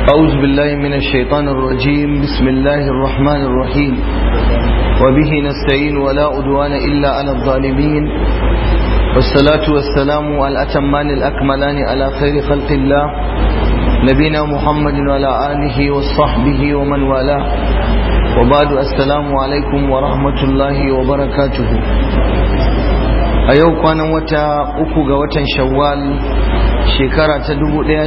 أعوذ بالله من الشيطان الرجيم بسم الله الرحمن الرحيم وبه نستعين ولا أدوان إلا على الظالمين والصلاة والسلام على الأتمان الأكملان على خير خلق الله نبينا محمد وعلى آله وصحبه ومن والاه وبعد السلام عليكم ورحمة الله وبركاته a yau kwanan wata uku ga watan shawwal shekara ta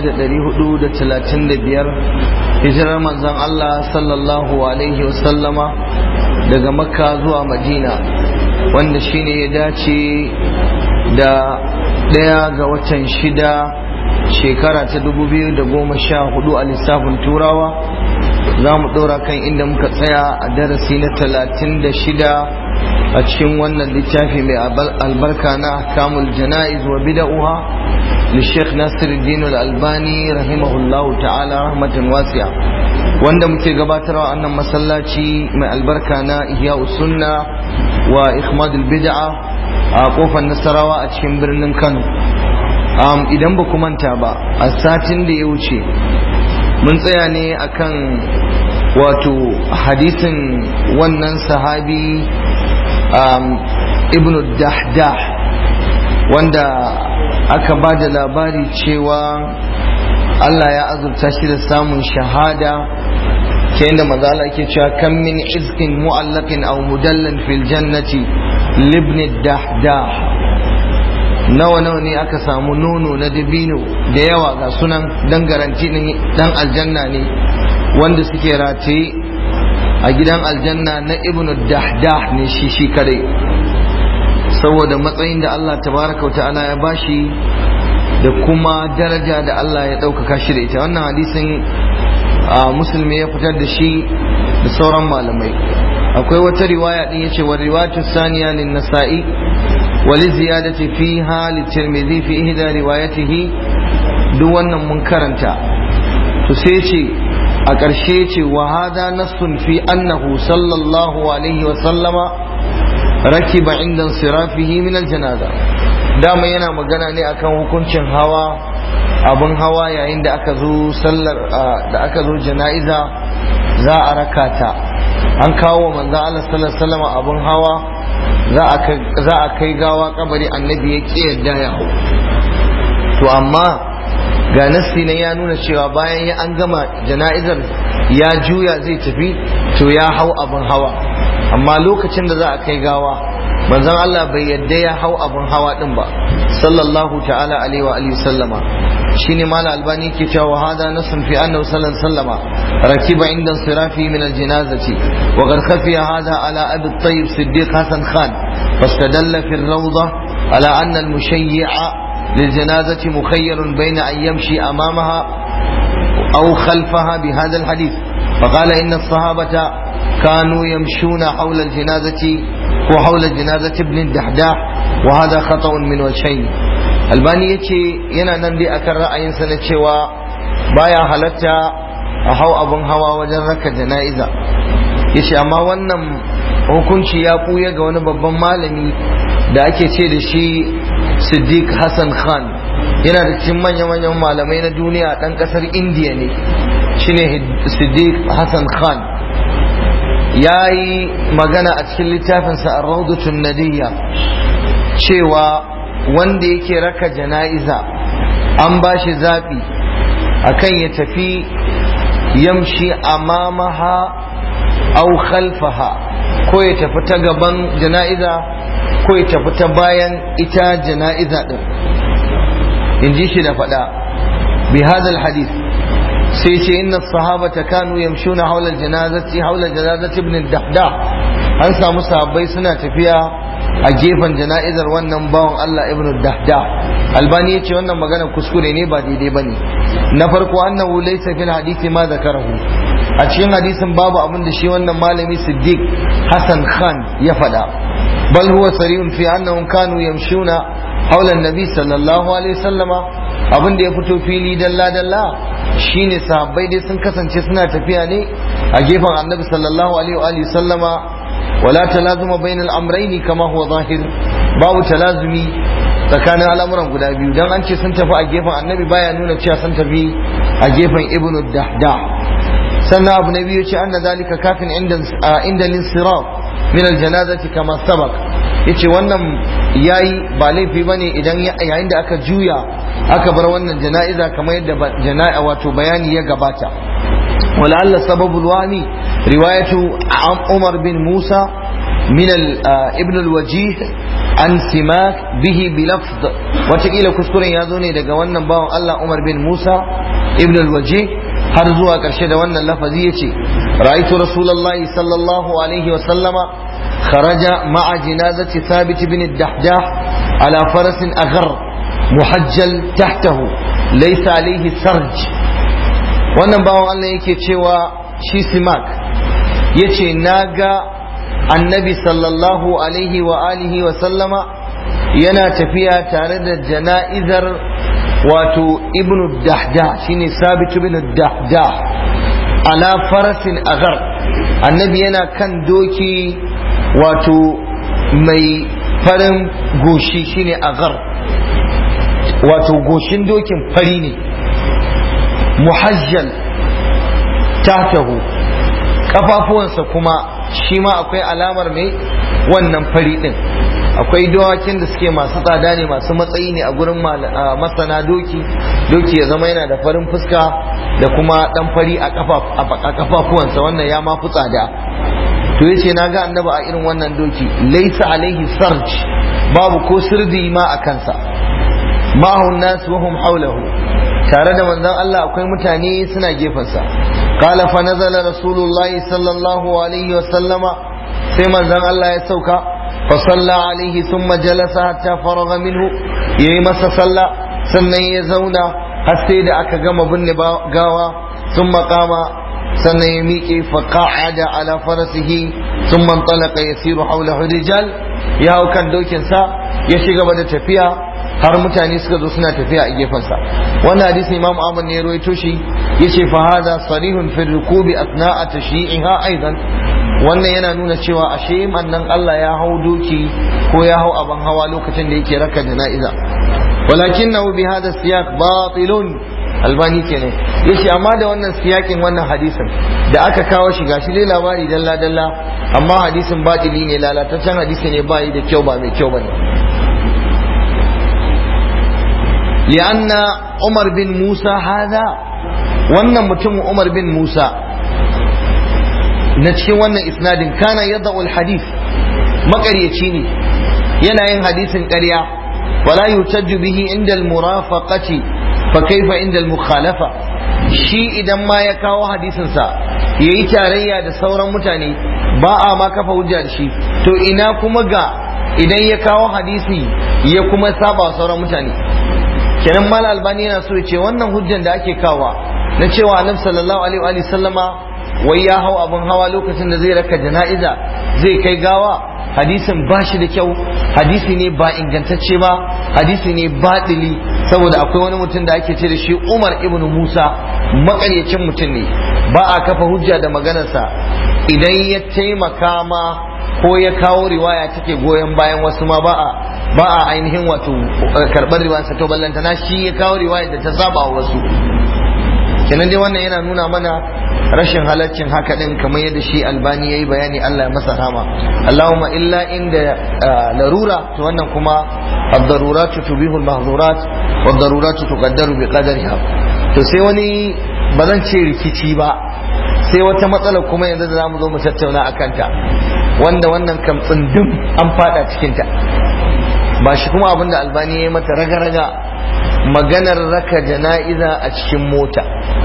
1435 hijirar manzon Allah sallallahu alaihi wasallama daga makka zuwa madina wanda shine ya dace da ɗaya ga watan shida shekara ta 2014 a lissafin turawa za mu ɗora kan inda muka tsaya a darasi na 36 a cikin wannan littafi mai albarka na kamul jana'iz wa bida'uha li Sheikh Nasiruddin Al-Albani rahimahullahu ta'ala rahmatan wasi'a wanda muke gabatarwa annan masallaci mai albarka na Ihya Sunna wa Ikhmad bid'a a kofar Nasarawa a cikin birnin Kano idan ba manta ba a satin da ya wuce mun tsaya ne akan wato hadisin wannan sahabi ibn dahdah wanda aka ba da labari cewa Allah ya azurta shi da samun shahada ta yadda mazala ke cewa kan min izkin mu'allakin aw mudallan fil jannati libni dahdah nawa nawa ne aka samu nono na dabino da yawa ga sunan dan garanti dan aljanna ne wanda suke rataye a gidan aljanna na ibnu dahdah ne shi shi kadai saboda matsayin da Allah tabaraka wa ta'ala ya bashi da kuma daraja da Allah ya ɗaukaka shi da ita wannan hadisin musulmi ya fitar da shi da sauran malamai akwai wata riwaya din yace wa riwayatu saniya lin nasa'i wa li ziyadati fiha li tirmidhi fi ihda riwayatihi duk wannan mun karanta to sai ce a ƙarshe ce wa hada nassun fi annahu sallallahu alaihi wa sallama rakiba inda sirafihi min aljanaza dama yana magana ne akan hukuncin hawa abin hawa yayin da aka zo sallar da aka zo jana'iza za a raka ta an kawo manzo Allah sallallahu alaihi wasallam abin hawa za a kai gawa kabari annabi ya ki yadda ya hau to amma ga nassi ne ya nuna cewa bayan ya an gama jana'izar ya juya zai tafi to ya hau abin hawa amma lokacin da za a kai gawa manzon Allah bai yadda ya hau abin hawa din ba sallallahu ta'ala alaihi wa alihi sallama shine mala albani ke cewa hada nasun fi annahu sallallahu alaihi wasallama rakiba inda sirafi min aljinazati wa qad khafiya hada ala abi tayyib siddiq hasan khan fastadalla fi rawda ala anna al-mushayyi'a للجنازة مخير بين أن يمشي أمامها أو خلفها بهذا الحديث فقال إن الصحابة كانوا يمشون حول الجنازة وحول جنازة ابن الدحداح وهذا خطأ من وجهين albani ya ce yana nan dai akan ra'ayinsa na cewa baya halatta a hau abin hawa wajen raka jana'iza ya ce amma wannan hukunci ya ɓuya ga wani babban malami da ake ce da shi siddiq hassan khan yana da cikin manya-manyan malamai na duniya ɗan ƙasar indiya ne shine siddiq hassan khan ya yi magana a cikin littafinsa a raudatun nadiyya cewa wanda yake raka jana'iza an ba shi zaɓi akan ya tafi yamshi amamaha au khalfaha ko ya tafi ta gaban jana'iza ko ya tafi ta bayan ita jana'iza ɗin in ji shi da faɗa bi hadal hadith sai ce inna sahabata kanu yamshuna haula janazati haula janazati ibn dahdah an samu sahabbai suna tafiya a gefen jana'izar wannan bawan Allah ibn dahdah albani yace wannan magana kuskure ne ba daidai bane na farko annahu laysa fil hadisi ma zakarahu a cikin hadisin babu abin da shi wannan malami siddiq hasan khan ya faɗa bal huwa sarihun fi annahum kanu yamshuna haula nabi sallallahu alaihi wasallama abin da ya fito fili dalla dalla shine sahabbai dai sun kasance suna tafiya ne a gefen annabi sallallahu alaihi wa sallama wala talazuma bainal amrayni kama huwa zahir babu talazumi tsakanin al'amuran guda biyu dan an ce sun tafi a gefen annabi baya nuna cewa sun tafi a gefen ibn dahdah sannan abu na biyu ce anna zalika kafin inda linsiraf min aljanazati kama sabak yace wannan yayi ba laifi bane idan yayin da aka juya aka bar wannan jana'iza kamar yadda jana'a wato bayani ya gabata ولعل سبب الواني رواية عمر بن موسى من ابن الوجيه عن سماك به بلفظ وتقيل كسكور يازوني daga wannan bawan Allah Umar bin Musa ibn al-Wajih har zuwa karshe da wannan lafazi yace ra'aytu rasulullahi sallallahu alaihi wa sallama kharaja ma'a janazati thabit bin ad-dahdah ala farasin aghar muhajjal tahtahu laysa alayhi sarj wannan bawan Allah yake cewa shi simak yace naga annabi sallallahu alaihi wa alihi wa sallama yana tafiya tare da jana'izar wato ibnu dahda shine sabit ibn dahda ala farasin agar annabi yana kan doki wato mai farin goshi shine agar wato goshin dokin fari ne muhajjal tahtahu kafafuwansa kuma shi ma akwai alamar mai wannan fari din akwai dawakin da suke masu tsada ne masu matsayi ne a gurin masana doki doki ya zama yana da farin fuska da kuma dan fari a kafafuwansa wannan ya ma fi tsada to yace na ga annaba a irin wannan doki laisa alaihi sarj babu ko sirdi ma a kansa ma'ahun nasu wahum haulahu tare da manzon Allah akwai mutane suna gefensa qala fa nazala rasulullahi sallallahu alaihi wa sallama sai manzon Allah ya sauka fa salla alaihi thumma jalasa hatta faraga minhu yayi masa sallah sannan ya zauna har sai da aka gama binne gawa thumma qama sannan ya miƙe fa qa'ada ala farasihi thumma intalaqa yasiru hawlahu rijal ya hau kan dokin sa ya shiga da tafiya har mutane suka zo suna tafiya a gefensa wannan hadisi imam ahmad ne ya rawaito shi yace fa hada sarihun fi rukubi asna'a tashyi'iha aidan wannan yana nuna cewa ashe mannan Allah ya hau doki ko ya hau abin hawa lokacin da yake raka jana'iza walakinahu bi hada siyaq batilun albani kenan yace amma da wannan siyakin wannan hadisin da aka kawo shi gashi dai labari dalla dalla amma hadisin batili ne lalataccen hadisi ne bai da kyau ba mai kyau bane لأن عمر بن موسى هذا wannan mutumin Umar bin Musa na cikin wannan isnadin kana yadda hadith makaryaci ne yana yin hadisin ƙarya wala yutajju bihi inda al-murafaqati fa kaifa inda al-mukhalafa shi idan ma ya kawo hadisin sa yayi tarayya da sauran mutane ba a ma kafa hujja da shi to ina kuma ga idan ya kawo hadisi ya kuma saba sauran mutane kenan mal albani yana so ya ce wannan hujjan da ake kawa na cewa annabi sallallahu alaihi wa sallama wai ya hau abin hawa lokacin da zai raka jana'iza zai kai gawa hadisin ba shi da kyau hadisi ne ba ingantacce ba hadisi ne baɗili saboda akwai wani mutum da ake ce da shi umar ibn musa makaryacin mutum ne ba a kafa hujja da maganarsa idan ya taimaka ma ko ya kawo riwaya take goyon bayan wasu ma ba a ba a ainihin wato karɓar riwayarsa to ballantana shi ya kawo riwaya da ta saba wa wasu kenan dai wannan yana nuna mana rashin halaccin haka din kamar yadda shi albani yayi bayani Allah ya masa rama Allahumma illa inda larura to wannan kuma ad-darurat tubihu al-mahdurat wa ad-darurat tuqaddaru bi qadariha to sai wani ba zan ce rikici ba sai wata matsala kuma yanzu da zamu zo mu tattauna akan ta wanda wannan kam tsundum an fada cikin ta ba shi kuma abinda albani ya yi mata raga-raga maganar raka jana'iza a cikin mota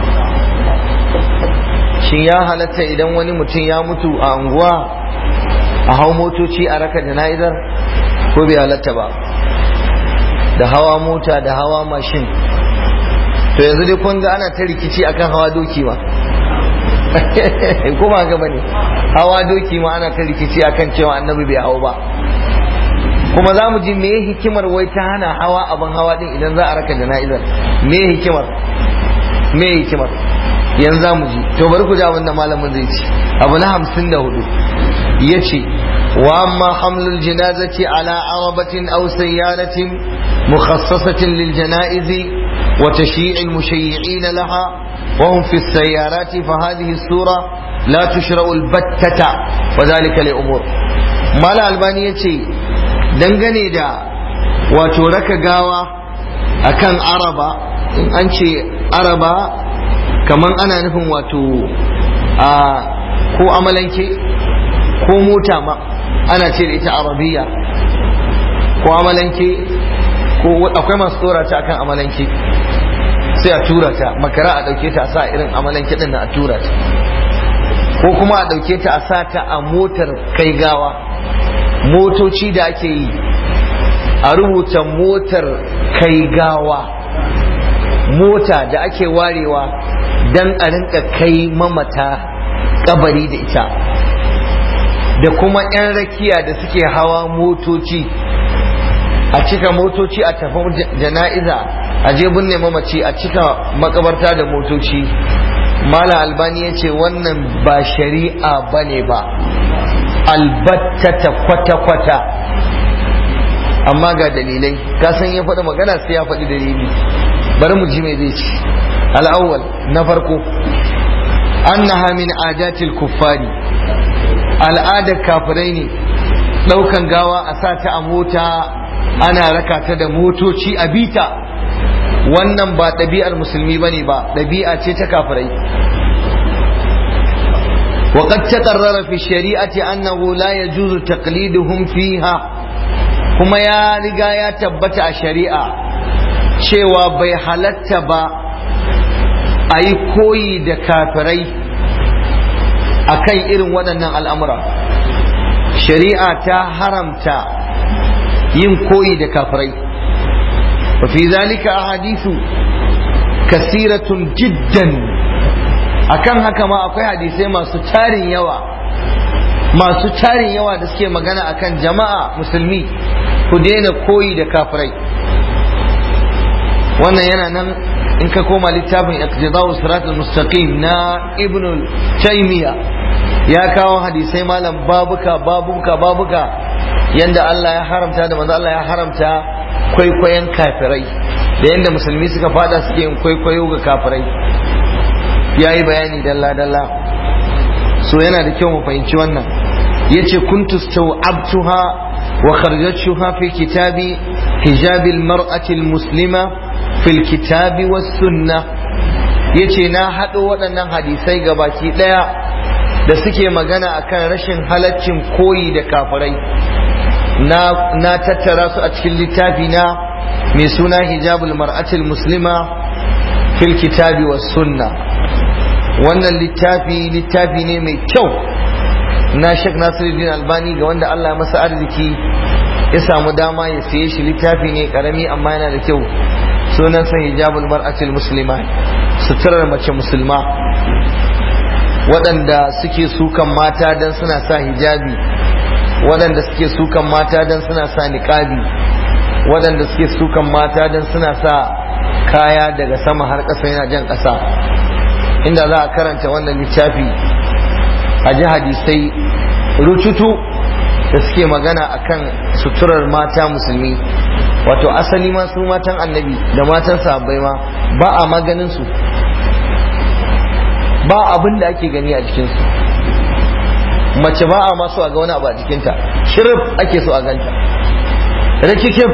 shin ya halatta idan wani mutum ya mutu a anguwa a hau motoci a raka jana'izar ko bai halatta ba da hawa mota da hawa mashin to yanzu dai kun ga ana ta rikici akan hawa doki ma kuma ga bane hawa doki ma ana ta rikici akan cewa annabi bai hau ba kuma za mu ji me hikimar wai ta hana hawa abin hawa din idan za a raka jana'izar me hikimar me hikimar yanzu za mu ji to bari ku ji abin da malamin zai ci abu na hamsin da hudu ya ce wa amma hamlul janazati ala arabatin aw sayyaratin mukhassasatin lil janaizi wa tashyi'il mushayyi'in laha وهم في السيارات فهذه السورة لا تشرع البتة وذلك لأمور ما الألباني يتي دنغني دا وتورك غاوة أكان عربا إن أنشي عربا كمان أنا نفهم واتو آه ko amalanke ko mota ma ana ce da ita arabiya ko amalanke ko akwai masu tsora ta akan amalanke sai a tura ta makara a dauke ta a sa irin amalanke din a tura ta ko kuma a dauke ta a sa ta a motar kai gawa motoci da ake yi a rubuta motar kai gawa mota da ake warewa dan a rinka kai mamata kabari da ita da kuma 'yan rakiya da suke hawa motoci a cika motoci a tafi jana'iza a je binne mamaci a cika makabarta da motoci mala albani ya ce wannan ba shari'a ba ne ba albattata kwata-kwata amma ga dalilai kasan ya faɗi magana sai ya faɗi dalili bari mu ji mai zai ci al'awwal na farko annaha min adatil kuffari al'adar kafirai ne ɗaukan gawa a sa ta a mota ana raka ta da motoci a bita wannan ba ɗabi'ar musulmi bane ba ɗabi'a ce ta kafirai وقد تقرر في الشريعة أنه لا يجوز تقليدهم فيها كما يا رجا يا تبت الشريعة شوى بيحلت با أي كوي دكافري أكي إرن ودنا الأمر شريعة حرمتا yin koyi da kafirai wa fi zalika ahadithu kasiratun jiddan akan haka ma akwai hadisai masu tarin yawa masu tarin yawa da suke magana akan jama'a musulmi ku daina koyi da kafirai wannan yana nan in ka koma littafin iqtida'u siratul mustaqim na ibnu taymiya ya kawo hadisai malam babuka babuka babuka yanda Allah ya haramta da manzo Allah ya haramta kwaikwayon kafirai da yanda musulmi suka fada suke yin kwaikwayo ga kafirai yayi bayani dalla dalla so yana da kyau mu fahimci wannan yace kuntu staw'abtuha wa kharajtuha fi kitabi hijab al-mar'ati al-muslima fi al-kitabi was-sunnah yace na hado waɗannan hadisai gabaki daya da suke magana akan rashin halaccin koyi da kafirai na tattara su a cikin littafi na mai suna hijabul mar'atul muslima fil kitabi was sunna wannan littafi littafi ne mai kyau na Sheikh Nasiruddin Albani ga wanda Allah ya masa arziki ya samu dama ya siye shi littafi ne karami amma yana da kyau sunansa hijabul mar'atul muslima suturar mace musulma waɗanda suke sukan mata don suna sa hijabi waɗanda suke sukan mata don suna sa niƙabi waɗanda suke sukan mata don suna sa kaya daga sama har ƙasa yana jan ƙasa inda za a karanta wannan littafi a ji hadisai rututu da suke magana akan suturar mata musulmi wato asali ma su matan annabi da matan sahabbai ma ba a maganin su ba abin da ake gani a jikinsu mace ba a masu a ga wani abu a jikinta shirif ake so a ganta rikikif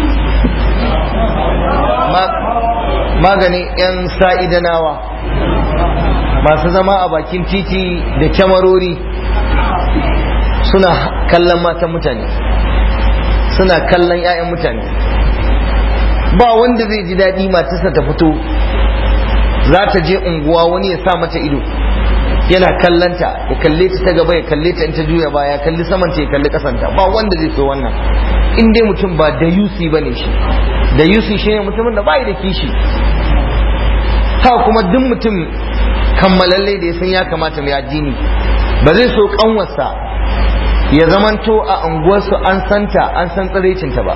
maganin 'yan sa'idanawa masu zama a bakin titi da kyamarori suna kallon matan mutane suna kallon 'ya'yan mutane ba wanda zai ji daɗi matarsa ta fito za ta je unguwa wani ya sa mata ido yana kallanta ya kalle ta ta gaba ya kalle ta in ta juya ba ya kalli saman ta ya kalli kasanta ba wanda zai so wannan in dai mutum ba da yusi bane shi da yusi shine mutumin da bai da kishi ha kuma duk mutum kammalalle da ya san ya kamata mai addini ba zai so kanwarsa ya zamanto a unguwarsu an santa an san tsiraicinta ba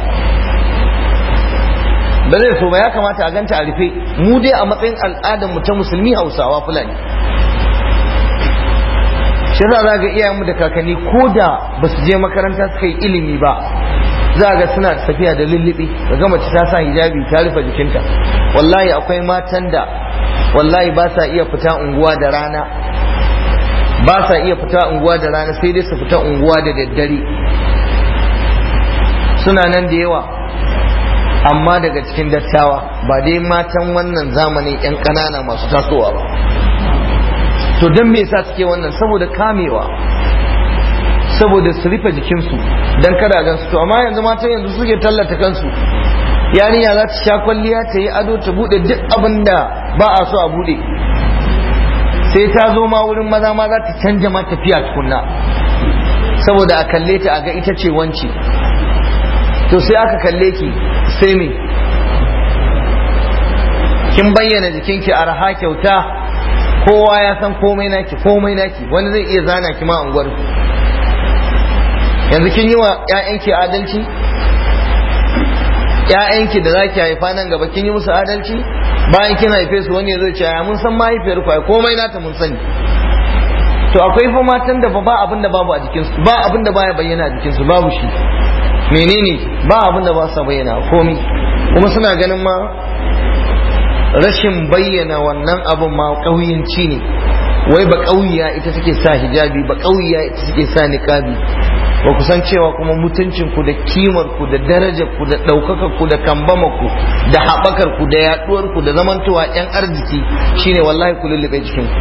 ba zai so ba ya kamata a ganta a rufe mu dai a matsayin al'adar mu ta musulmi hausawa fulani shi za za ga iyayenmu da kakanni ko da ba su je makaranta suka yi ilimi ba za ga suna tafiya da lullubi ga mace ta sa hijabi ta rufe jikinta wallahi akwai matan da wallahi ba sa iya fita unguwa da rana ba sa iya fita unguwa da rana sai dai su fita unguwa da daddare suna nan da yawa amma daga cikin dattawa ba dai matan wannan zamanin 'yan ƙanana masu tasowa ba to don me yasa suke wannan saboda kamewa saboda su rufe jikinsu don kada gansu to amma yanzu matan yanzu suke tallata kansu yarinya za ta sha kwalliya ta yi ado ta bude duk abin da ba a so a bude sai ta zo ma wurin maza ma za ta canja ma tafiya tukunna saboda a kalle ta a ga ita ce wance to sai aka kalle ki sai me kin bayyana jikinki arha kyauta kowa ya san komai naki komai naki wani zai iya zana ki ma unguwar yanzu kin yi wa 'ya'yanki adalci ‘ya'yanki da za ki haifa nan gaba kin yi musu adalci bayan kin haife su wani zai ce ya mun san mahaifiyar ku komai nata mun sani to akwai fa matan da ba abin da babu a jikinsu ba abin da baya bayyana a jikinsu babu shi menene ba abin da ba sa bayyana komai kuma suna ganin ma rashin bayyana wannan abin ma ƙauyenci ne wai ba ƙauya ita take sa hijabi ba ƙauya ita take sa niqabi ba ku san cewa kuma mutuncin ku da kimar ku da darajar ku da ɗaukakar ku da kambamar ku da haɓakar ku da yaɗuwar ku da zamantowa ƴan arziki shine wallahi ku lullube jikin ku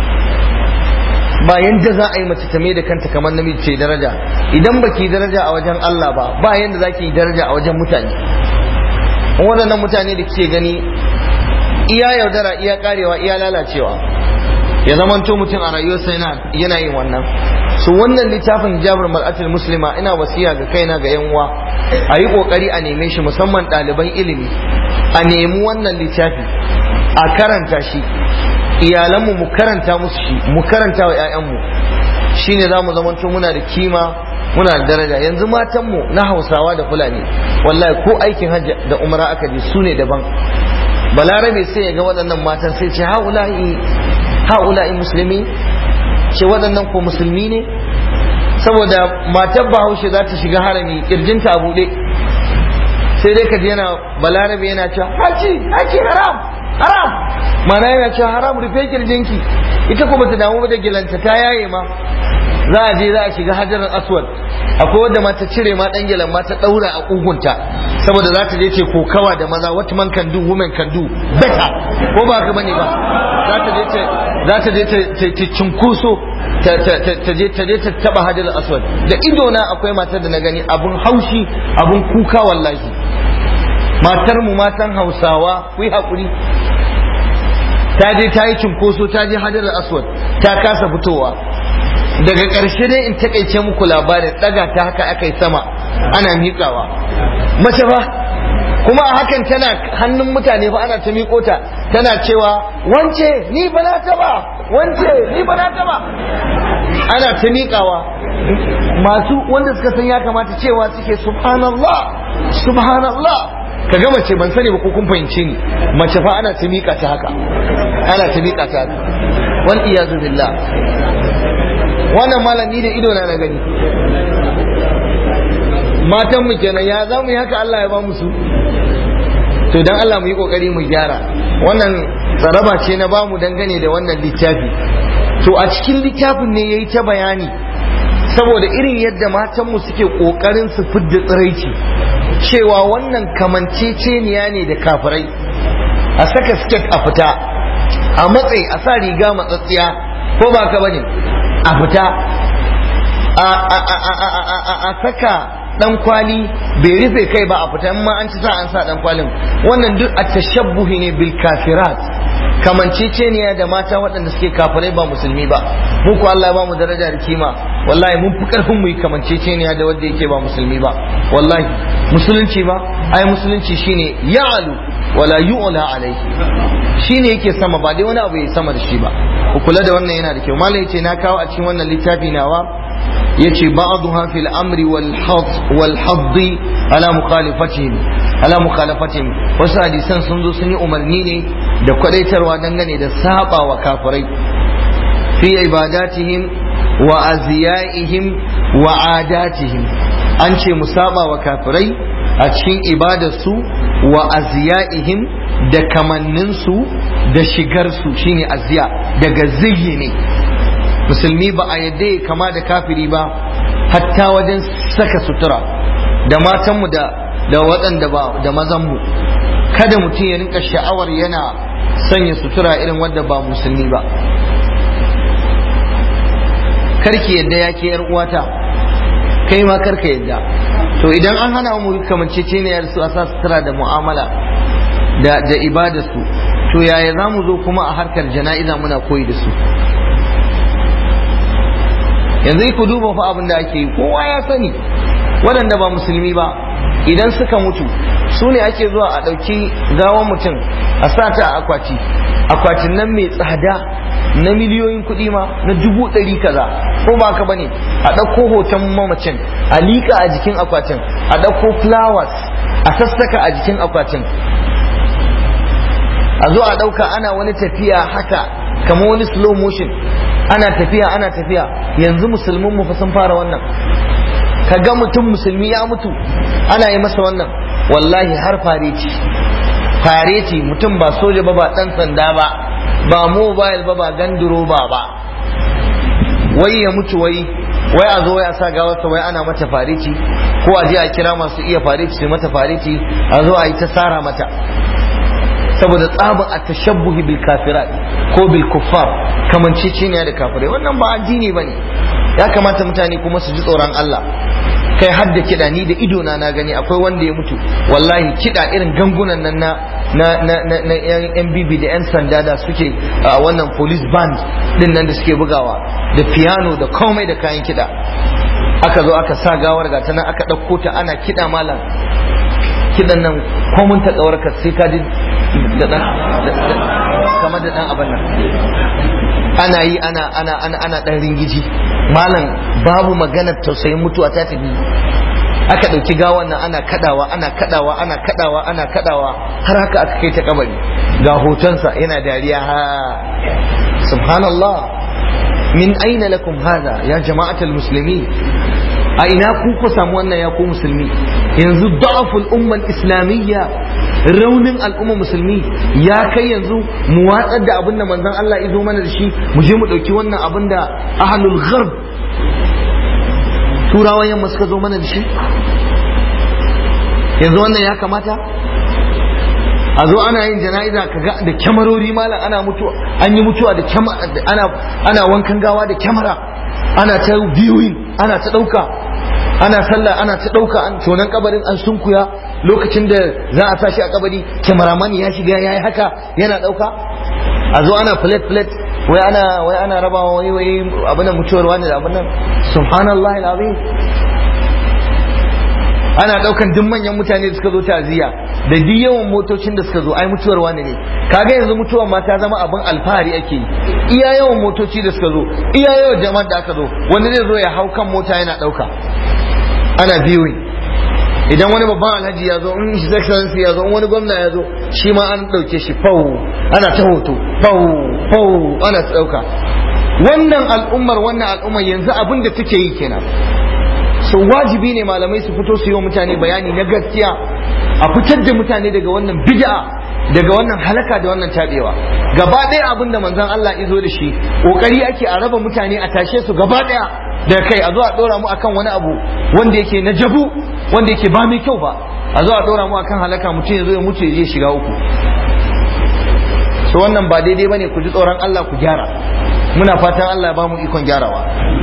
ba yanda za a yi mace ta da kanta kamar namiji ce daraja idan baki daraja a wajen Allah ba ba yanda za ki yi daraja a wajen mutane waɗannan mutane da kike gani iya yaudara iya karewa iya lalacewa ya zamanto mutum a rayuwarsa yana yin wannan su wannan littafin jabir mar'atul muslima ina wasiya ga kaina ga yan uwa a yi kokari a neme shi musamman ɗaliban ilimi a nemi wannan littafi a karanta shi iyalanmu mu karanta musu shi mu karanta wa 'ya'yanmu shine za mu zamanto muna da kima muna da daraja yanzu matanmu na hausawa da fulani wallahi ko aikin hajji da umra aka je su ne daban balarabe sai ya ga waɗannan matan sai ce haula'i haula'i musulmi ce waɗannan ko musulmi ne saboda matar bahaushe za ta shiga harami kirjinta a buɗe sai dai ka yana balarabe yana cewa haji haji haram haram mana yana cewa haram rufe kirjinki ita kuma ta damu da gilanta ta yaye ma za a je za a shiga hajarar aswad akwai wadda ma ta cire ma dan gilan ma ta daura a kugunta saboda za ta je ce kokawa da maza what man can do women can do better ko ba ka bane ba za ta je ta za ta je ta cinkuso ta je ta je ta taba hajarar aswad da ido na akwai matar da na gani abun haushi abun kuka wallahi matar mu matan hausawa ku yi hakuri ta je ta yi cinkoso ta je hajarar aswad ta kasa fitowa daga ƙarshe dai in takaice muku labarin ɗaga ta haka aka yi sama ana miƙawa mace ba kuma a hakan tana hannun mutane fa ana ta miƙo ta tana cewa wance ni ba na taba wance ni ba na taba ana ta miƙawa masu wanda suka san ya kamata cewa suke subhanallah subhanallah ka ga mace ban sani ba ko kun fahimce ni mace fa ana ta miƙa ta haka ana ta miƙa ta haka wal iyazu billah wannan malami da ido na na gani matan mu kenan ya za mu yi haka Allah ya ba mu su to dan Allah mu yi kokari mu gyara wannan tsaraba ce na bamu dangane da wannan littafi to a cikin littafin ne yayi ta bayani saboda irin yadda matan mu suke kokarin su fidda tsiraici cewa wannan kamanceceniya ne da kafirai a saka siket a fita a matsayi a sa riga matsatsiya ko ba ka bane a fita a saka dan kwali bai rufe kai ba a fita ma an ci sa an sa dan kwalin wannan duk a tashabbuhi ne bil kafirat kamanceceniya da mata waɗanda suke kafirai ba musulmi ba mu ko Allah ba mu daraja da kima wallahi mun fi karfin mu yi kamanceceniya da wanda yake ba musulmi ba wallahi musulunci ba ai musulunci shine ya'alu wala yu'la alayhi shine yake sama ba dai wani abu ya sama da shi ba ku kula da wannan yana da kyau malai yace na kawo a cikin wannan littafi nawa yace ba'dha fil amri wal hadd wal hadd ala mukhalifatihim ala mukhalafatihim wasu hadisan sun zo sun yi umarni ne da kwadaitarwa dangane da saba wa kafirai fi ibadatihim wa aziyaihim wa adatihim an ce mu saba wa kafirai a cikin ibadarsu wa aziyaihim da kamanninsu da shigarsu shine aziya daga ziyi ne musulmi ba a yadda ya kama da kafiri ba hatta wajen saka sutura da matanmu da da waɗanda ba da mazanmu kada mutum ya rinka sha'awar yana sanya sutura irin wadda ba musulmi ba karki yadda ya ke uwata kai ma karka yadda to idan an hana mu kamanceceniyar su a sa sutura da mu'amala da da ibada su to yaya za mu zo kuma a harkar jana'iza muna koyi da su yanzu ku duba fa abin da ake yi kowa ya sani waɗanda ba musulmi ba idan suka mutu su ne ake zuwa a ɗauki gawan mutum a sa ta a akwati akwatin nan mai tsada na miliyoyin kuɗi ma na dubu ɗari kaza ko ba ka bane a ɗauko hoton mamacin a liƙa a jikin akwatin a ɗauko flowers a sassaka a jikin akwatin a zo a ɗauka ana wani tafiya haka kamar wani slow motion ana tafiya ana tafiya yanzu musulmin mu fa sun fara wannan ka ga mutum musulmi ya mutu ana yi masa wannan wallahi har fareti fareti mutum ba soja ba ba dan sanda ba ba mobile ba ba ganduro ba ba wai ya mutu wai wai a zo ya sa gawarsa wai ana mata fareti ko a je a kira masu iya fareti su mata fareti a zo a yi ta tsara mata saboda tsaba a tashabbuhi bil kafirat ko bil kuffar kamanceceniya da kafirai wannan ba addini bane ya kamata mutane kuma su ji tsoron Allah kai har da kiɗa ni da ido na na gani akwai wanda ya mutu wallahi kiɗa irin gangunan nan na na na na, na yan bibi da yan sanda da suke a wannan police band din nan da suke bugawa da piano da komai da kayan kiɗa aka zo aka sa gawar ga ta nan aka ɗauko ta ana kiɗa malam kiɗan nan komun ta ka sai ka ji da ɗan kamar da ɗan abin nan ana yi ana ana ana ana dan ringiji malam babu maganar tausayin mutuwa ta tafi aka dauki gawan nan ana kadawa ana kadawa ana kadawa ana kadawa har haka aka kai ta kabari ga hotonsa yana dariya ha subhanallah min aina lakum hada ya jama'atul muslimin a ina ku ku samu wannan ya ku musulmi yanzu da'aful ummal islamiyya raunin al'umma musulmi ya kai yanzu mu watsar da abin da manzon Allah izo mana da shi mu je mu dauki wannan abin da ahlul gharb turawan yamma suka zo mana da shi yanzu wannan ya kamata a zo ana yin jana'iza kaga da kyamarori malam ana mutuwa an yi mutuwa da ana ana wankan gawa da kyamara ana ta viewing ana ta dauka ana sallah ana ta dauka an tonan kabarin an sunkuya lokacin da za a sa shi a kabari kyamaraman ya shiga ya yi haka yana dauka a zo ana plate plate wai ana wai ana rabawa wai wai abin da mutuwar wani da abin nan subhanallahi alazim ana daukan duk manyan mutane da suka zo ta'aziyya da duk yawan motocin da suka zo ai mutuwar wani ne kaga yanzu mutuwar ma ta zama abin alfahari ake yi iya yawan motoci da suka zo iya yawan jama'ar da aka zo wanda zai zo ya hau kan mota yana dauka ana viewing idan wani babban alhaji ya zo in his excellency ya zo in wani gwamna ya zo shi ma an dauke shi fau ana ta hoto fau fau ana ta dauka wannan al'ummar wannan al'ummar yanzu abin da take yi kenan so wajibi ne malamai su fito su yi wa mutane bayani na gaskiya a fitar da mutane daga wannan bid'a daga wannan halaka da wannan tabewa gaba ɗaya abin da manzon Allah izo da shi kokari ake a raba mutane a tashe su gaba ɗaya da kai a zo a dora mu akan wani abu wanda yake na jabu wanda yake ba mai kyau ba a zo a dora mu akan halaka mutum ya zo ya mutu ya je shiga uku so wannan ba daidai bane ku ji tsoron Allah ku gyara muna fatan Allah ya ba mu ikon gyarawa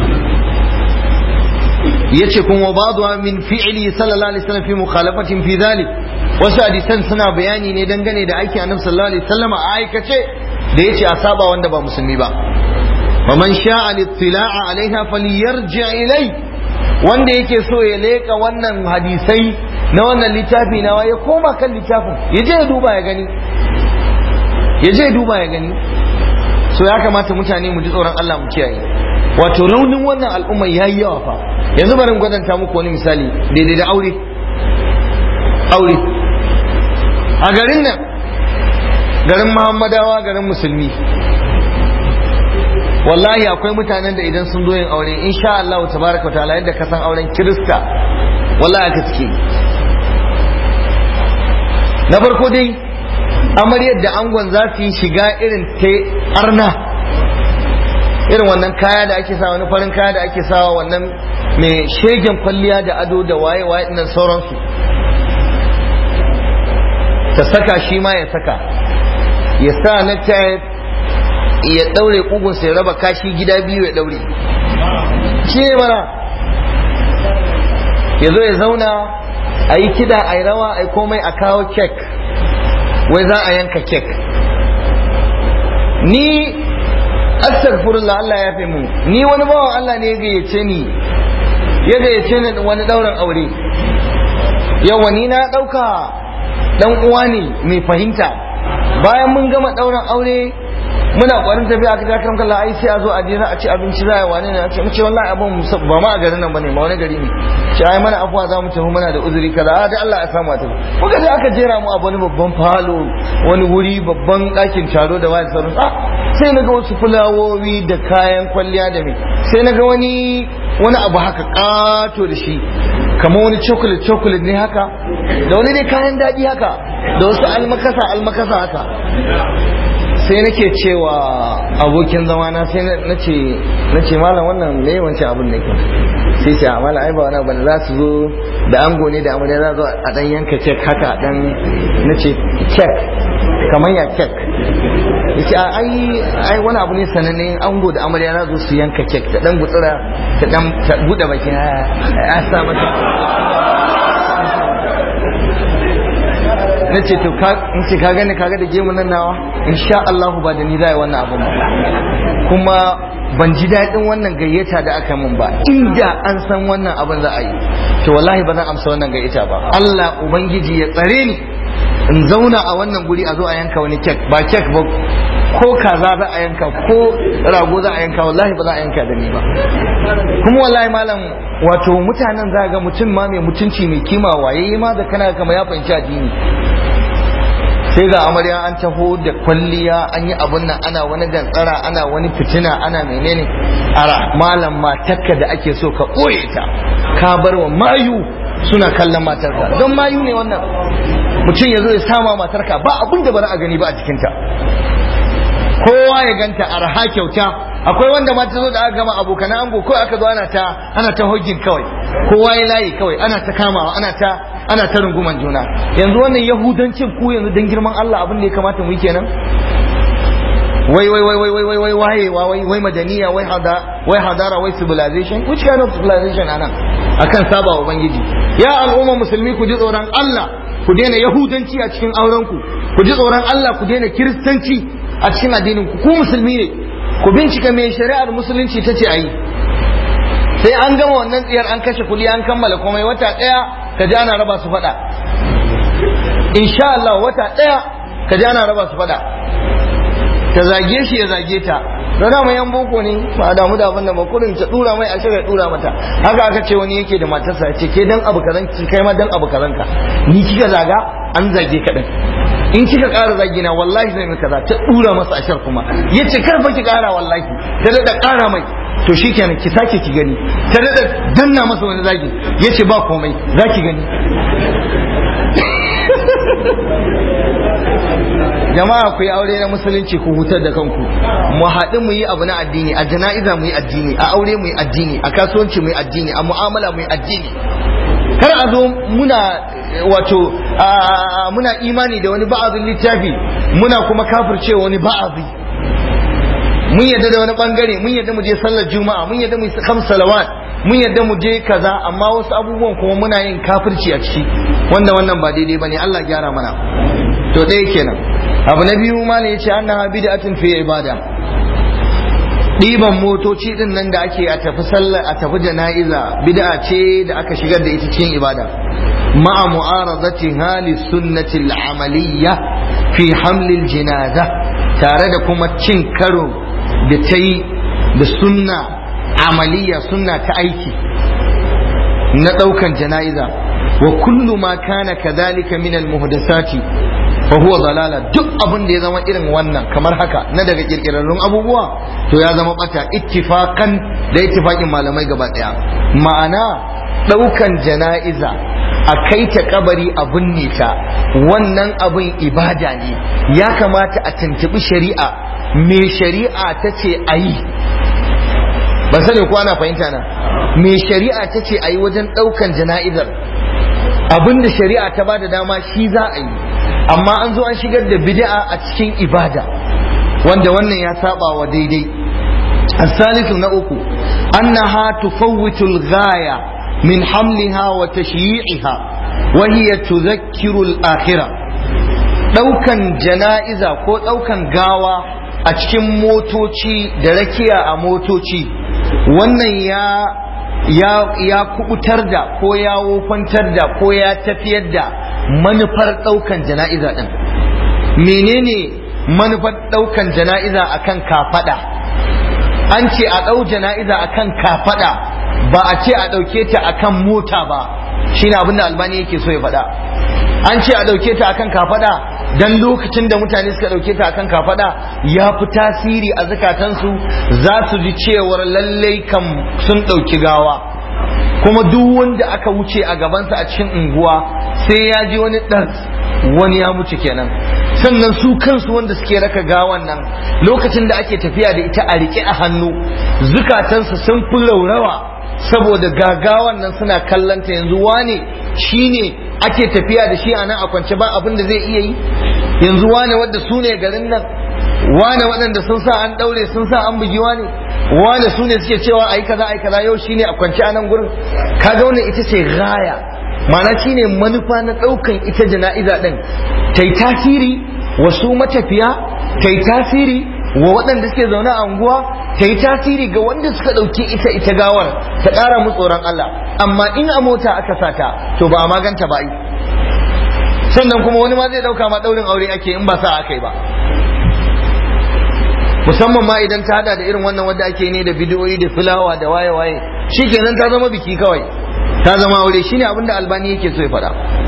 yace kuma ba'dha min fi'li sallallahu alaihi wasallam fi mukhalafatin fi dhalik wasu hadisan suna bayani ne dangane da aikin annabi sallallahu alaihi wasallam a aikace da yace a saba wanda ba musulmi ba wa man sha'a littila'a alaiha falyarji ilai wanda yake so ya leka wannan hadisai na wannan littafi nawa ya koma kan littafin ya je ya duba ya gani ya je ya duba ya gani so ya kamata mutane mu ji tsoron Allah mu kiyaye wato raunin wannan al'umma ya yi yawa fa yanzu bari gwadanta muku wani misali daidai da aure aure a garin nan garin muhammadawa garin musulmi wallahi akwai mutanen da idan sun zo yin aure insha Allah tabaraka ta'ala yadda ka san auren kirista wallahi aka suke na farko dai amaryar da angon za su yi shiga irin ta arna irin wannan kaya da ake sa wani farin kaya da ake sawa wannan mai shegen kwalliya da ado da waye waye ɗin sauransu ta saka shi ma ya saka ya sa na ya ɗaure ƙugunsa ya raba kashi gida biyu ya ɗaure shi ne mana ya zo ya zauna a yi kida a yi rawa a yi komai a kawo kek wai za a yanka kek ni astaghfirullah Allah ya fi mu ni wani bawan Allah ne ya gayyace ni ya gayyace ni wani ɗaurin aure yawa ni na ɗauka ɗan uwa ne mai fahimta bayan mun gama ɗaurin aure muna ƙwarin tafiya aka ja kan kallon ai sai a zo a je za a ci abinci za a wani ne a ce mu ce wallahi abin ba ma a garin nan bane ma wani gari ne ce ai mana afuwa za mu tafi muna da uzuri kaza a da Allah ya samu a tafi muka sai aka jera mu a wani babban falo wani wuri babban ɗakin taro da wani sauran ah sai na ga wasu fulawowi da kayan kwalliya da me sai na ga wani wani abu haka ƙato da shi kamar wani chocolate chocolate ne haka da wani dai kayan daɗi haka da wasu almakasa almakasa haka sai nake cewa abokin zamana sai na ce na ce malam wannan me wancan abin ne sai ce malam ai ba wani abu za su zo da ango ne da amarya za zo a dan yanka kek haka dan na ce kek kamar ya kek yace ai ai wani abu ne sananne ango da amarya za zo su yanka kek ta dan gutsura ta dan ta bude baki a sa mata na ce to ka in ce ka gani kaga da gemu nan nawa insha Allah ba da ni zai wannan abun ba kuma ban ji daɗin wannan gayyata da aka min ba inda an san wannan abin za a yi to wallahi ba zan amsa wannan gayyata ba Allah ubangiji ya tsare ni in zauna a wannan guri a zo a yanka wani kek ba kek ba ko kaza za a yanka ko rago za a yanka wallahi ba za a yanka da ni ba kuma wallahi malam wato mutanen za ga mutum ma mai mutunci mai kima waye ma da kana kama ya fahimci addini sai ga amarya an taho da kwalliya an yi abun nan ana wani gantsara ana wani fitina ana menene ara malam matarka da ake so ka ɓoye ta ka bar wa mayu suna kallon matarka don mayu ne wannan mutum ya zo ya sama matarka ba abun da bari a gani ba a jikinta kowa ya ganta arha kyauta akwai wanda ma ta zo da aka gama abokan ango ko aka zo ana ta ana ta hogin kawai kowa ya layi kawai ana ta kamawa ana ta ana ta runguman juna yanzu wannan yahudancin ku yanzu dan girman Allah abin da ya kamata mu yi kenan wai wai wai wai wai wai wai wai wai wai madaniya wai hada wai hadara wai civilization which kind of civilization anan akan saba wa ubangiji ya al'umma musulmi ku ji tsoron Allah ku daina yahudanci a cikin auren ku ku ji tsoron Allah ku daina kiristanci a cikin addinin ku ku musulmi ne ku bincika me shari'ar musulunci ta ce ayi sai an gama wannan tsiyar an kashe kuɗi an kammala komai wata ɗaya ka ji ana raba su faɗa insha Allah wata ɗaya ka ji ana raba su faɗa ta zage shi ya zage ta da dama yan boko ne ba a damu da abin da ba kurin ta dura mai a shirya dura mata haka aka ce wani yake da matarsa ce ke dan abu kazan ki kai ma dan abu kazan ka ni kika zaga an zage ka din in kika ƙara zagi na wallahi zai mai kaza ta dura masa ashar kuma yace kar fa ki ƙara wallahi ta da ƙara mai to shikenan ki sake ki gani ta da danna masa wani zagi yace ba komai za ki gani jama'a ku yi aure na musulunci ku hutar da kanku mu haɗu mu yi abu na addini a jana'iza mu yi addini a aure mu yi addini a kasuwanci mu yi addini a mu'amala mu yi addini kar a zo muna wato muna imani da wani ba'azin littafi muna kuma kafircewa wani ba'azi mun yadda da wani bangare mun yadda mu je sallar juma'a mun yadda mu yi kam salawat mun yadda mu je kaza amma wasu abubuwan kuma muna yin kafirci a ciki wanda wannan ba daidai bane Allah gyara mana to ɗaya kenan abu na biyu ma ne yace annaha bid'atun fi ibada ɗiban motoci din nan da ake a tafi sallar a tafi jana'iza bid'a ce da aka shigar da ita cikin ibada ma'a mu'aradati hali sunnati al-amaliyya fi hamlil jinaza tare da kuma cin karo da ta yi da sunna amaliya sunna ta aiki na ɗaukan jana'iza wa kullu ma kana kadhalika min al-muhdathati fa huwa dalala duk abin da ya zama irin wannan kamar haka na daga kirkirarrun abubuwa to ya zama bata ittifaqan da ittifaqin malamai gaba daya ma'ana daukan jana'iza a kai ta kabari a binne ta wannan abin ibada ne ya kamata a tuntubi shari'a me shari'a ta ce a yi ban sani ko ana fahimta na me shari'a ta ce a yi wajen ɗaukan jana'izar abinda shari'a ta ba da dama shi za a yi amma an zo an shigar da bid'a a cikin ibada wanda wannan ya saba wa daidai الثالث نأكو أنها تفوت الغاية من حملها وتشييعها وهي تذكر الآخرة ɗaukan jana'iza ko ɗaukan gawa a cikin motoci da rakiya a motoci wannan ya ya ya kubutar da ko ya wofantar da ko ya tafiyar da manufar ɗaukan jana'iza ɗin menene manufar ɗaukan jana'iza akan kafaɗa an ce a ɗau jana'iza akan kafaɗa ba a ce a ɗauke ta akan mota ba shine abin da albani yake so ya faɗa an ce a ɗauke ta akan kafaɗa dan lokacin da mutane suka ɗauke ta akan kafaɗa ya fi tasiri a zukatansu za su ji cewar lallai kam sun ɗauki gawa kuma duk wanda aka wuce a gabansa a cikin unguwa sai ya ji wani ɗan wani ya mutu kenan sannan su kansu wanda suke raka gawan nan lokacin da ake tafiya da ita a riƙe a hannu zukatansu sun fi laurawa saboda gagawan nan suna kallanta yanzu wane shine ake tafiya da shi a nan a kwance ba abin da zai iya yi yanzu wane wadda su ne garin nan wane waɗanda sun sa an ɗaure sun sa an bugi wane wane su ne suke cewa ai kaza ai kaza yau shine a kwance a nan gurin kaga wannan ita ce gaya ma'ana shine manufa na ɗaukan ita jana'iza ɗin ta yi tasiri wa su matafiya ta yi tasiri wa waɗanda suke zaune a unguwa ta yi tasiri ga wanda suka ɗauki ita ita gawar ta ƙara mu tsoron Allah amma in a mota aka sata to ba a maganta ba yi sannan kuma wani ma zai ɗauka ma ɗaurin aure ake in ba sa aka yi ba musamman ma idan ta hada da irin wannan wanda ake ne da bidiyoyi da filawa da waye-waye shikenan ta zama biki kawai ta zama aure shine abinda albani yake so ya faɗa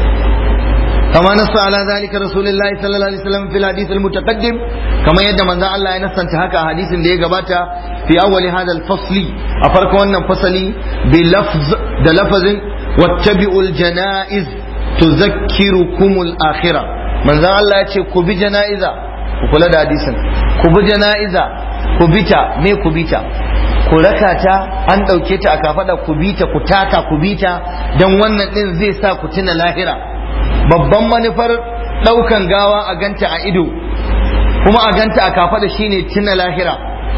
كما نص على ذلك رسول الله صلى الله عليه وسلم في الحديث المتقدم كما يد من ذا الله ينسان تهكا حديث اللي يقباتا في أول هذا الفصل أفرق وانا فصلي بلفظ ده لفظ واتبعوا الجنائز تذكركم الآخرة من ذا الله يتشي كبي جنائزة وكل ده حديثا كبي جنائزة كبيتا مي كبيتا ku raka ta an ɗauke ta a kafaɗa ku bi ta ku taka ku bi ta don wannan ɗin zai sa ku tuna lahira babban manufar ɗaukan gawa a ganta a ido kuma a ganta a kafaɗa shine tuna lahira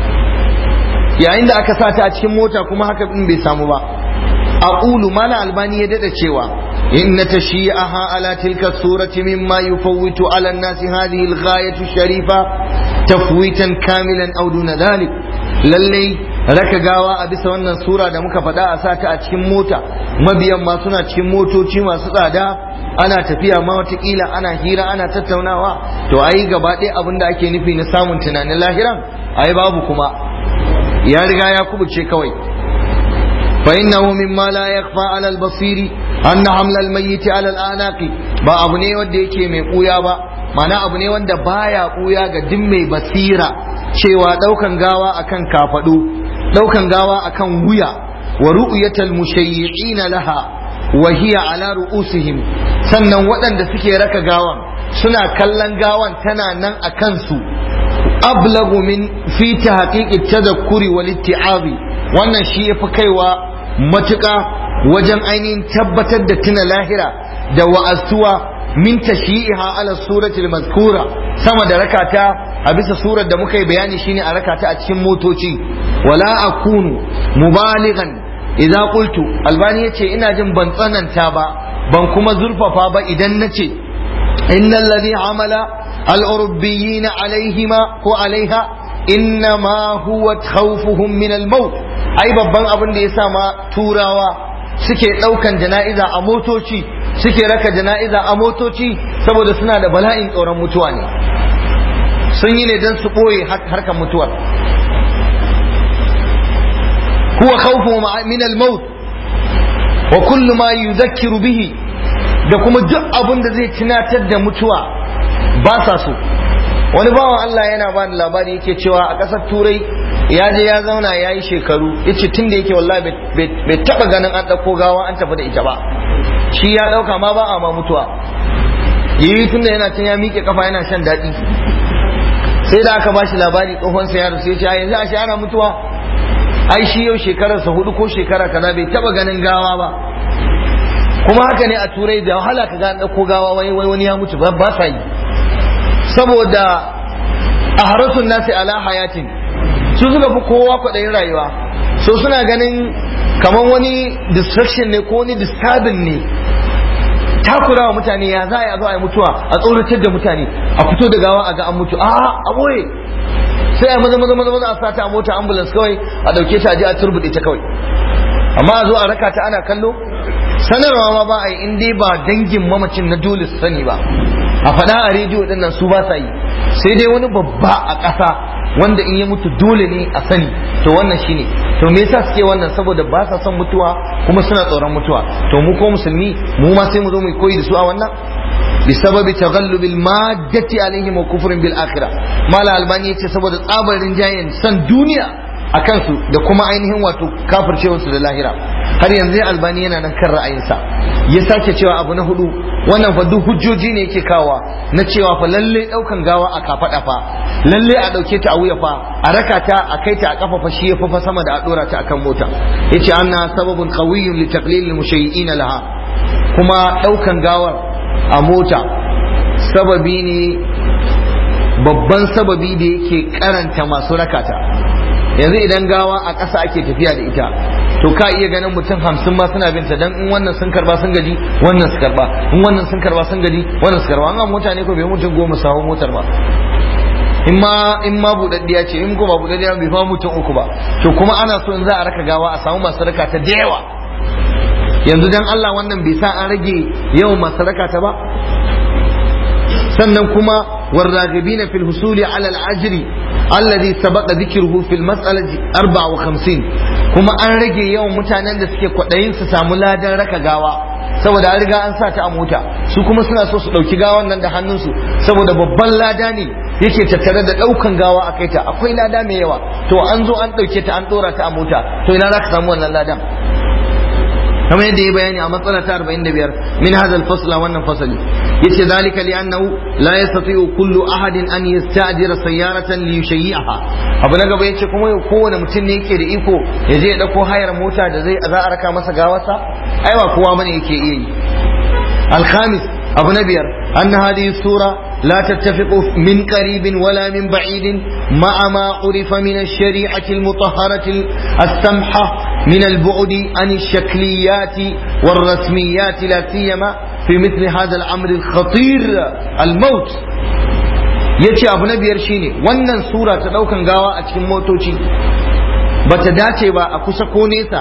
yayin da aka sa ta a cikin mota kuma haka ɗin bai samu ba aqulu mala albani ya dada cewa inna tashi'aha ala tilka surati mimma yufawwitu ala an-nasi hadhihi al-ghayatu sharifa tafwitan kamilan aw duna dhalik lalle raka gawa a bisa wannan sura da muka faɗa a sata a cikin mota mabiyan ma suna cikin motoci masu tsada ana tafiya ma watakila ana hira ana tattaunawa to ai gaba ɗaya abin da ake nufi na samun tunanin lahiran ai babu kuma ya riga ya kubuce kawai فإنه مما لا يخفى على البصير أن حمل الميت على الآناق ba abu ne wanda yake mai ɓuya ba mana abu ne wanda baya ɓuya ga duk mai basira cewa ɗaukan gawa akan kafaɗu ɗaukan gawa akan wuya wa ru'yatal mushayyi'ina laha wa hiya ala ru'usihim sannan waɗanda suke raka gawan suna kallon gawan tana nan a kansu ablagu min fi tahqiqi tadhakkuri wal itti'abi wannan shi yafi kaiwa matuƙa wajen ainihin tabbatar da tuna lahira da wa'azuwa min tashi'iha ala suratul mazkura sama da rakata a bisa surar da muka yi bayani shine a rakata a cikin motoci wala akunu mubaligan idza qultu albani yace ina jin ban tsananta ba ban kuma zurfafa ba idan nace innal ladhi amala al-urubbiyyin alaihima ko alaiha innama huwa khawfuhum min al-maut ai babban abin da yasa ma turawa suke daukan jana'iza a motoci suke raka jana'iza a motoci saboda suna da bala'in tsoron mutuwa ne sun yi ne don su ɓoye harkar mutuwar huwa khawfu min al-maut wa kullu ma yudhakkiru bihi da kuma duk abin da zai tunatar da mutuwa ba sa so wani bawan Allah yana ba da labari yake cewa a ƙasar turai ya je ya zauna ya yi shekaru ya ce tun da yake wallahi bai taɓa ganin an ɗauko gawa an tafi da ita ba shi ya ɗauka ma ba a ma mutuwa yi tun da yana can ya miƙe kafa yana shan daɗi sai da aka bashi labari tsohon sa yaro sai ya yanzu a shi ana mutuwa ai shi yau shekararsa hudu ko shekara kaza bai taba ganin gawa ba kuma haka ne a turai da wahala ka ga ɗauko gawa wani wani ya mutu ba sa yi saboda a harasun nasi ala hayatin su suka fi kowa kwaɗayin rayuwa so suna ganin kamar wani distraction ne ko wani disturbing ne takura wa mutane ya za a zo a yi mutuwa a tsoratar da mutane a fito da gawa a ga an mutu a a boye sai a maza maza maza maza a sata a mota ambulance kawai a dauke ta a je a turbuɗe ta kawai amma a zo a raka ta ana kallo sanarwa ma ba a yi in dai ba dangin mamacin na dole su sani ba a faɗa a rediyo ɗin nan su ba sa yi sai dai wani babba a ƙasa wanda in ya mutu dole ne a sani to wannan shine to me yasa suke wannan saboda ba sa son mutuwa kuma suna tsoron mutuwa to mu ko musulmi mu ma sai mu zo mu koyi da su a wannan bisababi taghallubil maddati alaihim wa kufrin bil akhirah mala albani yace saboda tsabarin jayen san duniya a kansu da kuma ainihin wato kafircewarsu da lahira har yanzu albani yana nan kan ra'ayinsa ya sake cewa abu na hudu wannan fa duk hujjoji ne yake kawa na cewa fa lalle daukan gawa a kafada fa lalle a dauke ta a wuya fa a raka ta a kai ta a kafa fa shi ya fa sama da a dora ta akan mota yace anna sababun qawiyyun li taqlil al mushayyi'in laha kuma daukan gawar a mota sababi ne babban sababi da yake karanta masu rakata yanzu idan gawa a ƙasa ake tafiya da ita to ka iya ganin mutum hamsin ma suna binta dan in wannan sun karba sun gaji wannan su karba in wannan sun karba sun gaji wannan su karba an mota ne ko bai mutum goma sawo motar ba in ma in ma budaddiya ce in ko ba budaddiya bai fa mutum uku ba to kuma ana so in za a raka gawa a samu masu raka ta da yawa yanzu dan Allah wannan bai sa an rage yawan masu raka ta ba sannan kuma والراغبين في الحصول على الأجر الذي سبق ذكره في المسألة 54 kuma an rage yawan mutanen da suke kwaɗayin su samu ladan raka gawa saboda an riga an sa ta a mota su kuma suna so su ɗauki gawan nan da hannunsu saboda babban lada ne yake tattare da ɗaukan gawa a kai ta akwai lada mai yawa to an zo an ɗauke ta an ɗora ta a mota to ina za ka samu wannan ladan kamar yadda ya bayani a matsala ta 45 min hadha al-fasl wannan fasali yace zalika li annahu la yastati'u kullu ahadin an yasta'jira sayyaratan li yushayyi'aha abu na gaba yace kuma kowane mutum ne yake da iko ya je ya dauko hayar mota da zai za a raka masa gawarsa ai ba kowa bane yake iya yi al-khamis abu na biyar anna hadhihi sura لا تتفق من قريب ولا من بعيد مع ما عرف من الشريعة المطهرة السمحة من البعد عن الشكليات والرسميات لا سيما في مثل هذا الأمر الخطير الموت yace abu na biyar shine wannan sura ta daukan gawa a cikin motoci bata dace ba a kusa ko nesa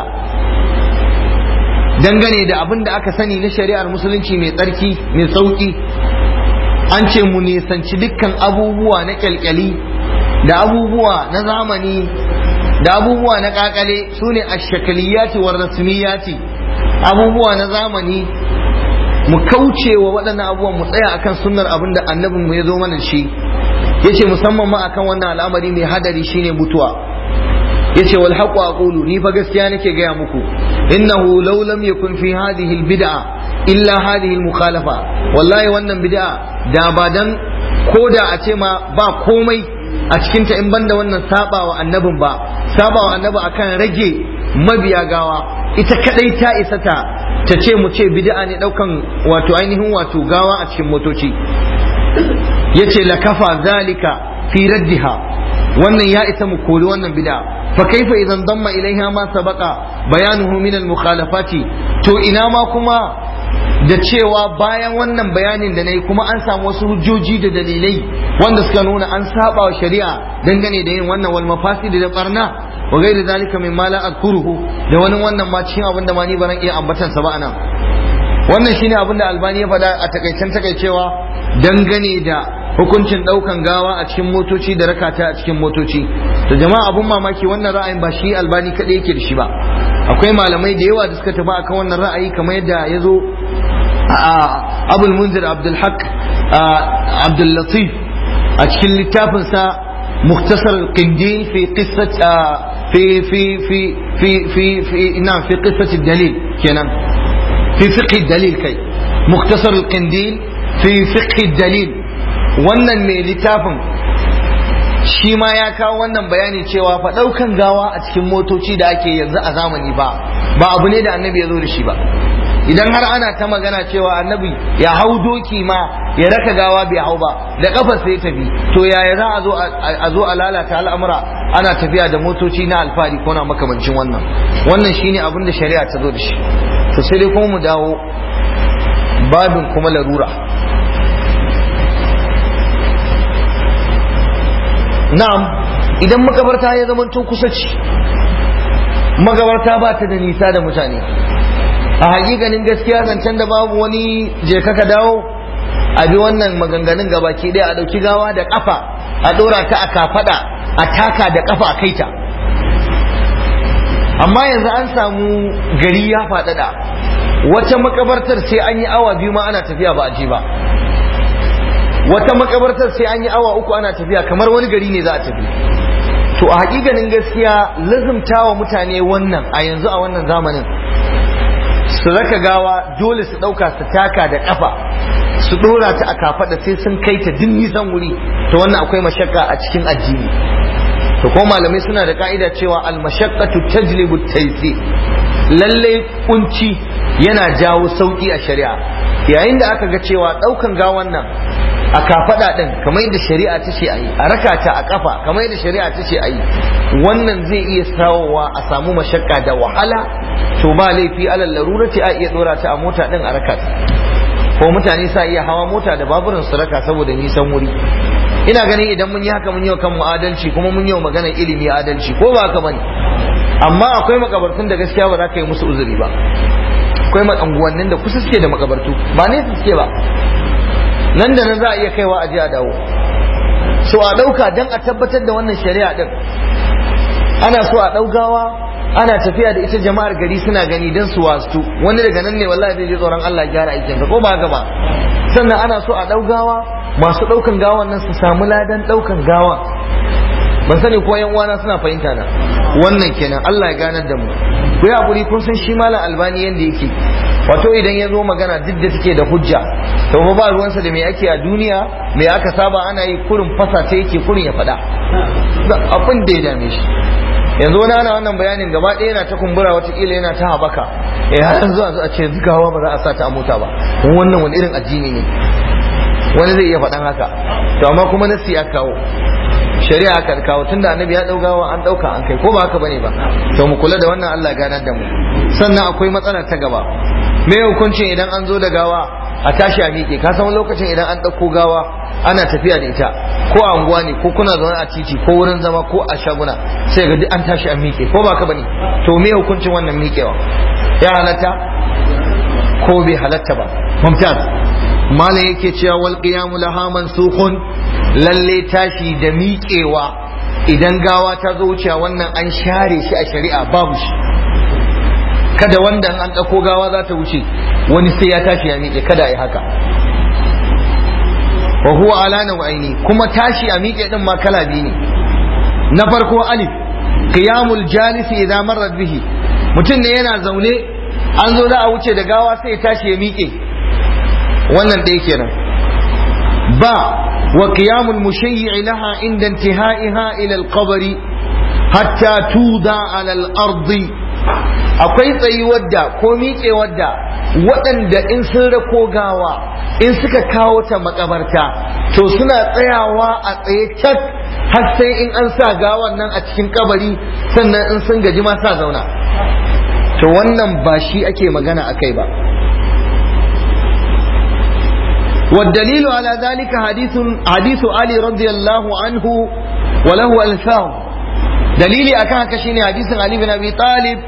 dangane da abin da aka sani na shari'ar musulunci mai tsarki mai sauki an ce mu nisanci dukkan abubuwa na kyalkyali da abubuwa na zamani da abubuwa na kakale su ne ashakaliyati wa rasmiyati abubuwa na zamani mu kauce wa waɗannan abubuwan mu tsaya akan sunnar abin da annabin mu ya zo mana shi yace musamman ma akan wannan al'amari mai hadari shine mutuwa yace wal haqu aqulu ni fa gaskiya nake gaya muku innahu law lam yakun fi hadhihi al bid'a illa hadhihi al mukhalafa wallahi wannan bid'a da ba dan ko da a ce ma ba komai a cikin ta in banda wannan sabawa annabin ba sabawa annabi akan rage mabiya gawa ita kadai ta isa ta ta ce mu ce bid'a ne daukan wato ainihin wato gawa a cikin motoci yace la kafa zalika fi raddiha wannan ya isa mu kori wannan bid'a fa kaifa idan damma ilaiha ma sabaqa bayanuhu min al mukhalafati to ina ma kuma da cewa bayan wannan bayanin da nayi kuma an samu wasu hujjoji da dalilai wanda suka nuna an saba wa shari'a dangane da yin wannan wal mafasid da barna wa gairi zalika mimma la azkuruhu da wani wannan ma cikin abin da ma ni ba iya ambatan sa ba anan wannan shine abin da albani ya faɗa a takaicen takaicewa dangane da hukuncin ɗaukan gawa a cikin motoci da rakata a cikin motoci to jama'a abun mamaki wannan ra'ayin ba shi albani kaɗai yake da shi ba akwai malamai da yawa da suka tafi akan wannan ra'ayi kamar yadda ya zo a abul munzir abdul haq abdul latif a cikin littafinsa مختصر القنديل في قصة في في في في في في نعم في قصة الدليل kenan fi fiqh dalil kai muktasar al-qindil fi fiqh dalil wannan mai littafin shi ma ya kawo wannan bayani cewa fa daukan gawa a cikin motoci da ake yanzu a zamani ba ba abu ne da annabi ya zo da shi ba idan har ana ta magana cewa annabi ya hau doki ma ya raka gawa bai hau ba da kafar sai tafi to yaya za a zo a zo a lalata al'amura ana tafiya da motoci na alfari ko na makamancin wannan wannan shine abin da shari'a ta zo da shi to sai dai kuma mu dawo babin kuma larura na'am idan makabarta ya zama tun kusa ci makabarta ba ta da nisa da mutane a hakikanin gaskiya zancen da babu wani je ka dawo a bi wannan maganganun gabaki ɗaya a ɗauki gawa da ƙafa a ɗora ta a kafaɗa a taka da ƙafa a kaita amma yanzu an samu gari ya faɗaɗa wata makabartar sai an yi awa biyu ma ana tafiya ba a je ba wata makabartar sai an yi awa uku ana tafiya kamar wani gari ne za a tafi to a hakikanin gaskiya lazumtawa mutane wannan a yanzu a wannan zamanin su raka gawa dole su ɗauka su taka da ƙafa su ɗora ta a kafaɗa sai sun kai ta din nisan wuri to wannan akwai mashakka a cikin addini to ko malamai suna da ka'ida cewa al-mashaqqatu tajlibu taysir lalle kunci yana jawo sauki a shari'a yayin da aka ga cewa ɗaukan gawan nan a kafaɗa ɗin kamar yadda shari'a ta ce a yi a raka ta a ƙafa kamar yadda shari'a ta ce a yi wannan zai iya sawowa a samu mashakka da wahala to ba laifi alal larurati a iya ɗora ta a mota ɗin a raka ta ko mutane sa iya hawa mota da baburin su raka saboda nisan wuri ina ganin idan mun yi haka mun yi wa kanmu adalci kuma mun yi wa maganar ilimi adalci ko ba haka bane amma akwai makabartun da gaskiya ba za ka yi musu uzuri ba akwai unguwannin da kusa suke da makabartu ba ne suke ba nan da nan za a iya kaiwa a je a dawo so a ɗauka don a tabbatar da wannan shari'a ɗin ana so a ɗaugawa ana tafiya da ita jama'ar gari suna gani don su wastu wani daga nan ne wallahi zai je tsoron Allah ya gyara aikinsa ko ba haka ba sannan ana so a ɗaugawa masu ɗaukan gawan nan su samu ladan ɗaukan gawa ban sani ko yan uwana suna fahimta na wannan kenan Allah ya ganar da mu ku yi hakuri kun san shi malam albani yanda yake wato idan ya zo magana duk da take da hujja to ba ruwansa da me ake a duniya me aka saba ana yi kurin fasa ta yake kurin ya faɗa abin da ya dame shi yanzu wani ana wannan bayanin gaba ɗaya yana ta kumbura watakila yana ta habaka eh har yanzu a ce gawa ba za a sa ta a mota ba wannan wani irin addini ne wani zai iya faɗan haka to amma kuma nasi ya kawo shari'a kan kawo tunda annabi ya daugawa an dauka an kai ko ba haka bane ba to mu kula da wannan Allah ganar da mu sannan akwai matsala ta gaba me hukuncin idan an zo da gawa a tashi a miƙe ka san lokacin idan an ɗauko gawa ana tafiya da ita ko a unguwa ne ko kuna zaune a titi ko wurin zama ko a shaguna sai ga duk an tashi an miƙe ko ba ka bane to me hukuncin wannan miƙewa ya halatta ko bai halatta ba mumtaz malam yake cewa wal qiyamu laha mansukhun lalle tashi da miƙewa idan gawa ta zo wucewa wannan an share shi a shari'a babu shi kada wanda an ɗauko gawa za ta wuce wani sai ya tashi ya miƙe kada a yi haka wa huwa ala nau'aini kuma tashi a miƙe din ma kala biyu ne na farko alif qiyamul jalisi idza marrat bihi mutum ne yana zaune an zo za a wuce da gawa sai ya tashi ya miƙe wannan ɗaya kenan ba wa qiyamul mushayyi laha inda intihaiha ila al-qabr hatta tuda ala al-ardi akwai tsayuwar da ko miƙewar da waɗanda in sun rako gawa in suka kawo ta makabarta to suna tsayawa a tsaye cak har sai in an sa gawan nan a cikin kabari sannan in sun gaji ma sa zauna to wannan ba shi ake magana a kai ba والدليل على ذلك حديث حديث علي رضي الله عنه وله ألفاظ دليلي أكان كشيني حديث علي بن أبي طالب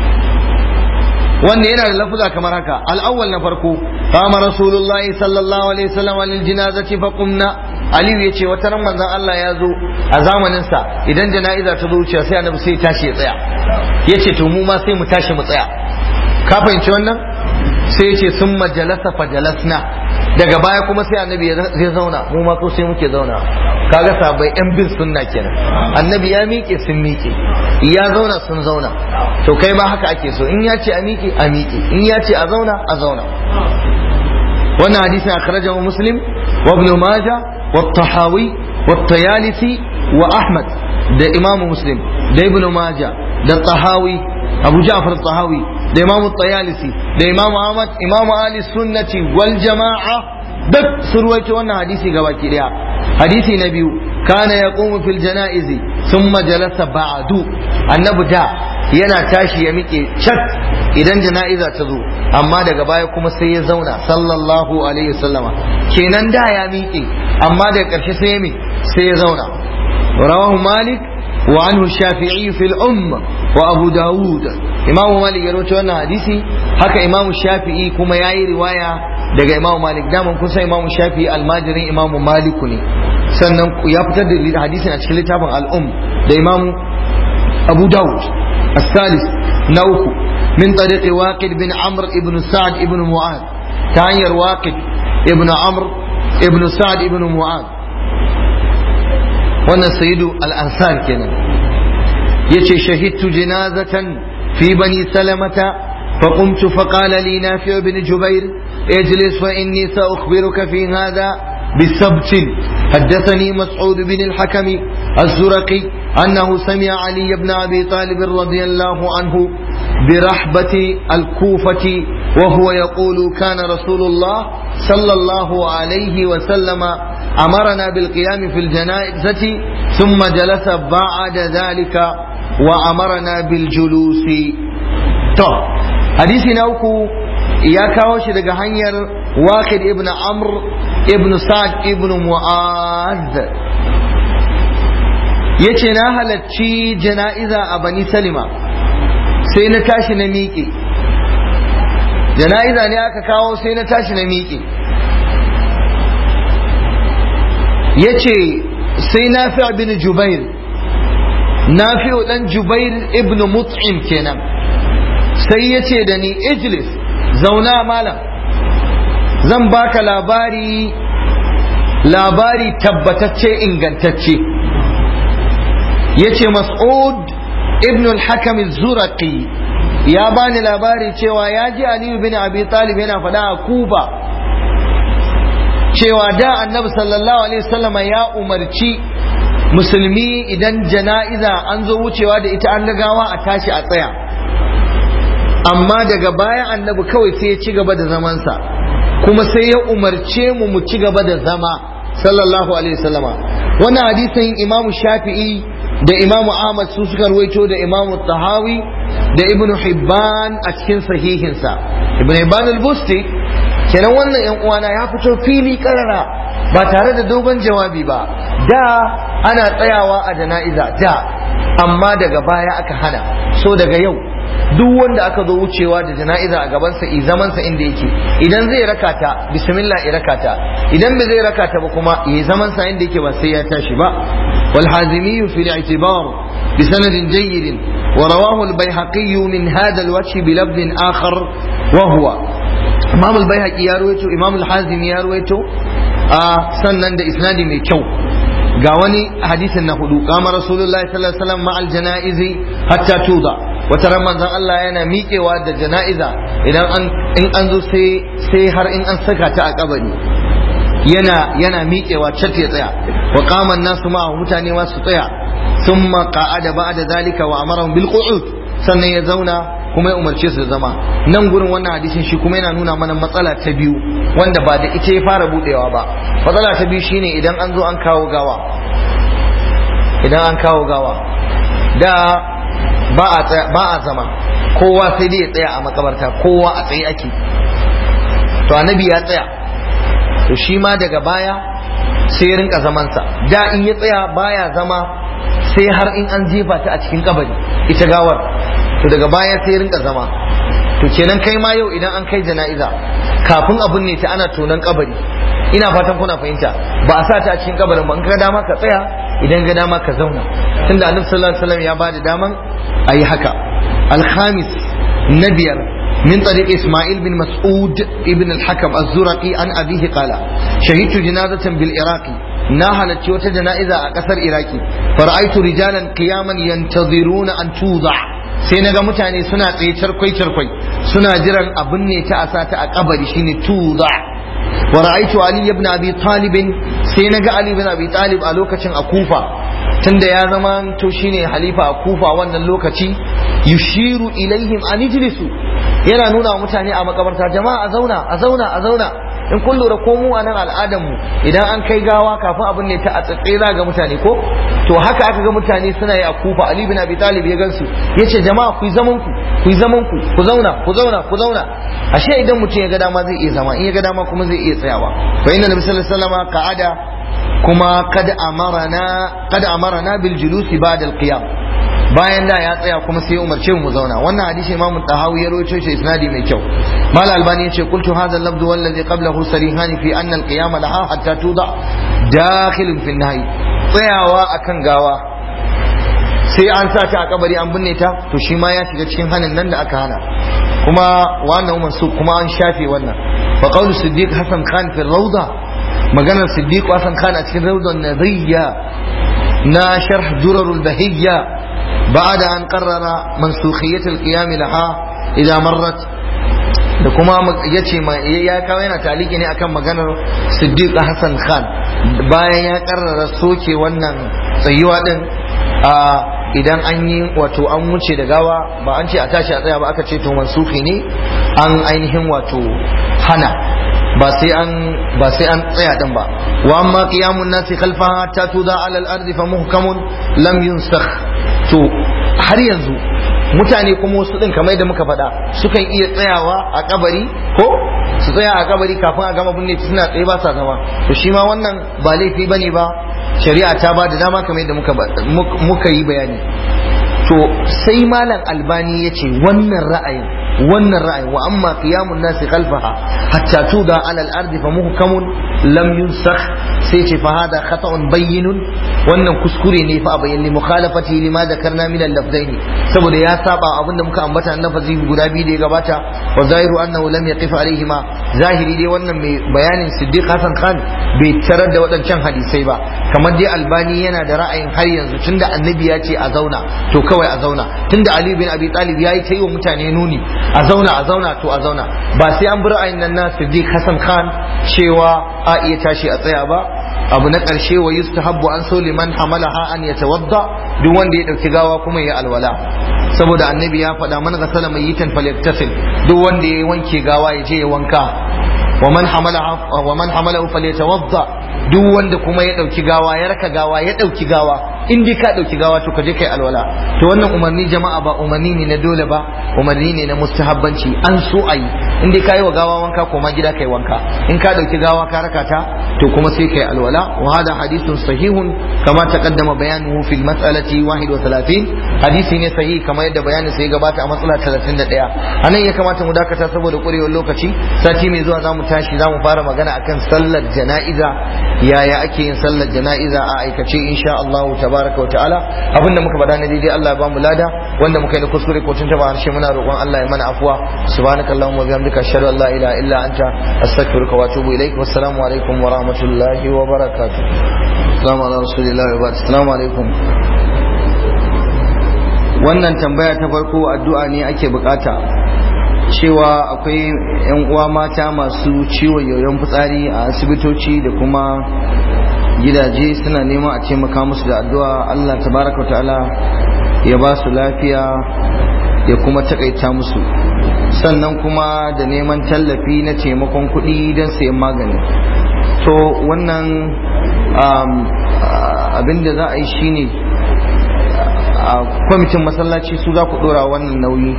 wanda yana da lafuza kamar haka al'awwal na farko kama rasulullah sallallahu alaihi wasallam lil janazati fa qumna aliyu yace wata ran manzon Allah ya zo a zamanin sa idan jana'iza ta zo wuce sai annabi sai tashi ya tsaya yace to mu ma sai mu tashi mu tsaya ka fahimci wannan sai yace summa jalasa fa jalasna daga baya kuma sai annabi zai zauna mu ma ko sai muke zauna kaga sabai yan bin sunna kenan annabi ya miƙe sun miƙe ya zauna sun zauna to kai ma haka ake so in ya ce a miƙe a miƙe in ya ce a zauna a zauna wannan hadisin akhrajahu muslim wa ibn majah wa tahawi wa tayalisi wa ahmad da imamu muslim da ibn majah da tahawi abu ja'far tahawi da imamu tayalisi da imamu ahmad imamu ali sunnati wal jama'a duk sun ruwaito wannan hadisi gaba ki daya hadisi na biyu kana yaqumu fil janaizi thumma jalasa ba'du annabi da yana tashi ya miƙe cak idan jana'iza ta zo amma daga baya kuma sai ya zauna sallallahu alaihi wasallama kenan da ya miƙe amma daga ƙarshe sai ya sai ya zauna rawahu malik wa anhu shafi'i fil umma wa abu dawud imamu malik ya rawaito wannan hadisi haka imamu shafi'i kuma yayi riwaya daga imamu malik daman kun san imamu shafi'i almajirin imamu maliku ne sannan ya fitar da hadisin a cikin littafin al'um da imamu abu dawud الثالث نوك من طريق واقد بن عمرو بن سعد بن معاذ تانير واقد ابن عمرو ابن سعد بن معاذ وانا سيد الأنصار كنا يتي شهدت جنازة في بني سلمة فقمت فقال لي نافع بن جبير اجلس فإني سأخبرك في هذا بسبت حدثني مسعود بن الحكم الزرقي أنه سمع علي بن أبي طالب رضي الله عنه برحبة الكوفة وهو يقول كان رسول الله صلى الله عليه وسلم أمرنا بالقيام في الجنائزة ثم جلس بعد ذلك وأمرنا بالجلوس طب حديث نوكو ya kawo shi daga hanyar wakil ibn amr ibn sa'ad ibn mu'az ya ce na halarci jana'iza a bani salima sai na tashi na miƙe jana'iza ne aka kawo sai na tashi na miƙe ya ce sai na fi bin jubair na fi ɗan jubair ibn mut'im kenan sai ya ce da ni ijlis zauna malam zan baka labari labari tabbatacce ingantacce yace mas'ud ibn al-hakam az-zuraqi ya bani labari cewa ya ji aliyu bin abi talib yana faɗa a kuba cewa da annabi sallallahu alaihi wasallam ya umarci musulmi idan jana'iza an zo wucewa da ita an gagawa a tashi a tsaya amma daga baya annabi kawai sai ya ci gaba da zamansa kuma sai ya umarce mu mu ci gaba da zama sallallahu alaihi wasallama wannan hadisin imamu shafi'i da imamu ahmad su suka ruwaito da imamu tahawi da ibnu hibban a cikin sahihinsa ibnu hibban al-busti kenan wannan yan uwana ya fito fili karara ba tare da dogon jawabi ba da ana tsayawa a jana'iza da amma daga baya aka hana so daga yau duk wanda aka zo wucewa da jana'iza a gabansa i zamansa inda yake idan zai rakata bismillah i rakata idan bai zai rakata ba kuma i zamansa inda yake ba sai ya tashi ba wal hazimi fi al-i'tibar bi sanadin jayyid wa rawahu al-baihaqi min hadha al-wajh bi lafz akhar wa huwa imam al-baihaqi ya ruwaito imam al-hazimi ya ruwaito sannan da isnadi mai kyau ga wani hadisin na hudu kama rasulullahi sallallahu alaihi wasallam ma'al janaizi hatta tuda wata ran manzon Allah yana miƙewa da jana'iza idan an in an zo sai sai har in an saka ta a kabari yana yana miƙewa cat ya tsaya wa qama nasu ma mutane ma su tsaya thumma qa'ada ba'da zalika wa amarahum bil qu'ud sannan ya zauna kuma ya umarce su da zama nan gurin wannan hadisin shi kuma yana nuna mana matsala ta biyu wanda ba da ita ya fara budewa ba matsala ta biyu shine idan an zo an kawo gawa idan an kawo gawa da ba a ba a zama kowa sai dai ya tsaya a makabarta kowa a tsaye ake to annabi ya tsaya to shi ma daga baya sai ya rinka zamansa da in ya tsaya baya zama sai har in an jefa ta a cikin kabari ita gawar to daga baya sai ya rinka zama to kenan kai ma yau idan an kai jana'iza kafin abun ne ta ana tonon kabari ina fatan kuna fahimta ba a sa ta a cikin kabarin ba in ga dama ka tsaya idan ga dama ka zauna tunda annabi sallallahu alaihi wasallam ya bada daman a yi haka alhamis na biyar من طريق إسماعيل بن مسعود ابن الحكم الزرقي عن أبيه قال شهدت جنازة بالعراق ناهلت وتا جنائزة أكثر إراكي فرأيت رجالا قياما ينتظرون أن توضع sai na ga mutane suna tsaye charkwai charkwai suna jiran abin ne ta asa ta a kabari shine tuza wa ra'aytu ali ibn abi talib sai na ga ali ibn abi talib a lokacin a kufa tunda ya zama to shine halifa a kufa wannan lokaci yushiru ilaihim an ijlisu yana nuna wa mutane a makabarta jama'a a zauna a zauna a zauna in kun lura ko mu a nan al'adar mu idan an kai gawa kafin abin ne ta a tsatse za ga mutane ko to haka aka ga mutane suna yi a kufa ali bin abi talib ya gansu yace jama'a ku yi zaman ku ku yi zaman ku ku zauna ku zauna ku zauna ashe idan mutum ya ga dama zai iya zama in ya ga dama kuma zai iya tsayawa fa inna nabi sallallahu alaihi wasallam ka'ada kuma kad amarana kad amarana bil julusi ba'da al qiyam bayan da ya tsaya kuma sai umarce mu zauna wannan hadisi imam tahawi ya rawaito shi isnadi mai kyau mal albani yace qultu hadha al-lafz wallazi qablahu sarihan fi anna al-qiyam laha hatta tuda dakhil fi an-nahy tsayawa akan gawa sai an sa ta a kabari an binne ta to shi ma ya shiga cikin hanin nan da aka hana kuma wannan masu kuma an shafe wannan fa qawlu siddiq hasan khan fi rawda maganar siddiq hasan khan a cikin rawdan nadiyya na sharh durarul bahiyya بعد أن قرر منسوخية القيام لها إذا مرت da kuma ya ce ya kawo yana taliki ne akan maganar siddiq hassan khan bayan ya karrara soke wannan tsayuwa din a idan an yi wato an wuce da gawa ba an ce a tashi a tsaya ba aka ce to mansufi ne an ainihin wato hana ba sai an ba sai an tsaya din ba wa amma qiyamun nasi khalfaha ta tuda ala al-ardi fa muhkamun lam yunsakh to har yanzu mutane kuma wasu din kamar da muka faɗa sukan iya tsayawa a kabari ko su tsaya a kabari kafin a gama binne suna tsaye ba sa zama to shi ma wannan ba laifi bane ba shari'a ta ba da dama kamar yadda muka muka yi bayani to sai malam albani ya ce wannan ra'ayin wannan ra'ayin wa amma qiyamun nasi khalfaha hatta tuda ala al-ardi fa muhkamun lam yunsakh sai ce fa hada khata'un bayyinun wannan kuskure ne fa a bayyane mukhalafati lima zakarna min al-lafzaini saboda ya saba abinda muka ambata na lafazi guda biyu da ya gabata wa zahiru annahu lam yaqif alaihima zahiri dai wannan mai bayanin siddiq hasan khan bai tarar da waɗancan hadisai ba kamar dai albani yana da ra'ayin har yanzu tunda annabi ya ce a zauna to kawai a zauna tunda ali bin abi talib yayi ta yi wa mutane nuni a zauna a zauna to a zauna ba sai an bi ra'ayin nan na siddiq hasan khan cewa a iya tashi a tsaya ba abu na ƙarshe wa yustahabbu an so liman hamalaha an yatawadda duk wanda ya dauki gawa kuma ya alwala saboda annabi ya faɗa man ghasala mayyitan falyattasil duk wanda ya wanke gawa ya je ya wanka wa man hamalaha wa man hamalahu falyatawadda duk wanda kuma ya dauki gawa ya raka gawa ya dauki gawa in dai ka dauki gawa to ka je kai alwala to wannan umarni jama'a ba umarni ne na dole ba umarni ne na mustahabbanci an so ayi in dai kai wa gawa wanka ko ma gida kai wanka in ka dauki gawa ka raka ta to kuma sai kai alwala wa hada hadithun sahihun kama taqaddama bayanuhu fil mas'alati 31 hadisi ne sahihi kamar yadda bayanin sai gabata a matsala 31 anan ya kamata mu dakata saboda kurewar lokaci sati mai zuwa zamu tashi zamu fara magana akan sallar jana'iza yaya ake yin sallar jana'iza a aikace insha Allah tabaraka wa ta'ala abinda muka faɗa na daidai Allah ya bamu lada wanda muka yi na kuskure ko tun taba harshe muna roƙon Allah ya mana afuwa subhanakallahumma wa bihamdika ashhadu an la ilaha illa anta astaghfiruka wa atubu ilaik wassalamu alaikum wa rahmatullahi wa barakatuh assalamu ala rasulillahi wa barakatuh assalamu alaikum wannan tambaya ta farko addu'a ne ake bukata cewa akwai 'yan uwa mata masu ciwon yoyon fitsari a asibitoci da kuma gidaje suna neman a taimaka musu da addu'a Allah tabaraka ta'ala ya ba su lafiya ya kuma takaita musu sannan kuma da neman tallafi na taimakon kuɗi don sayan magani to wannan abin da za a yi shine a kwamitin masallaci su za ku ɗora wannan nauyi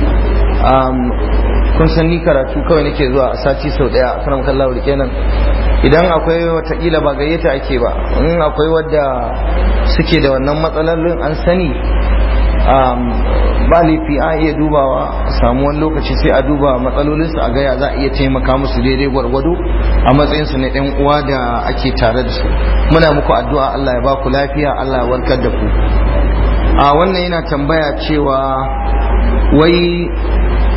kun san ni karatu kawai nake zuwa a sati sau daya a kanan kallawa da kenan idan akwai watakila ba gayyata ake ba in akwai wadda suke da wannan matsalolin an sani ba laifi a iya dubawa a samu wani lokaci sai a duba matsalolinsu a gaya za a iya taimaka musu daidai gwargwado a matsayinsu na ɗan uwa da ake tare da su muna muku addu'a Allah ya ba ku lafiya Allah ya warkar da ku a wannan yana tambaya cewa wai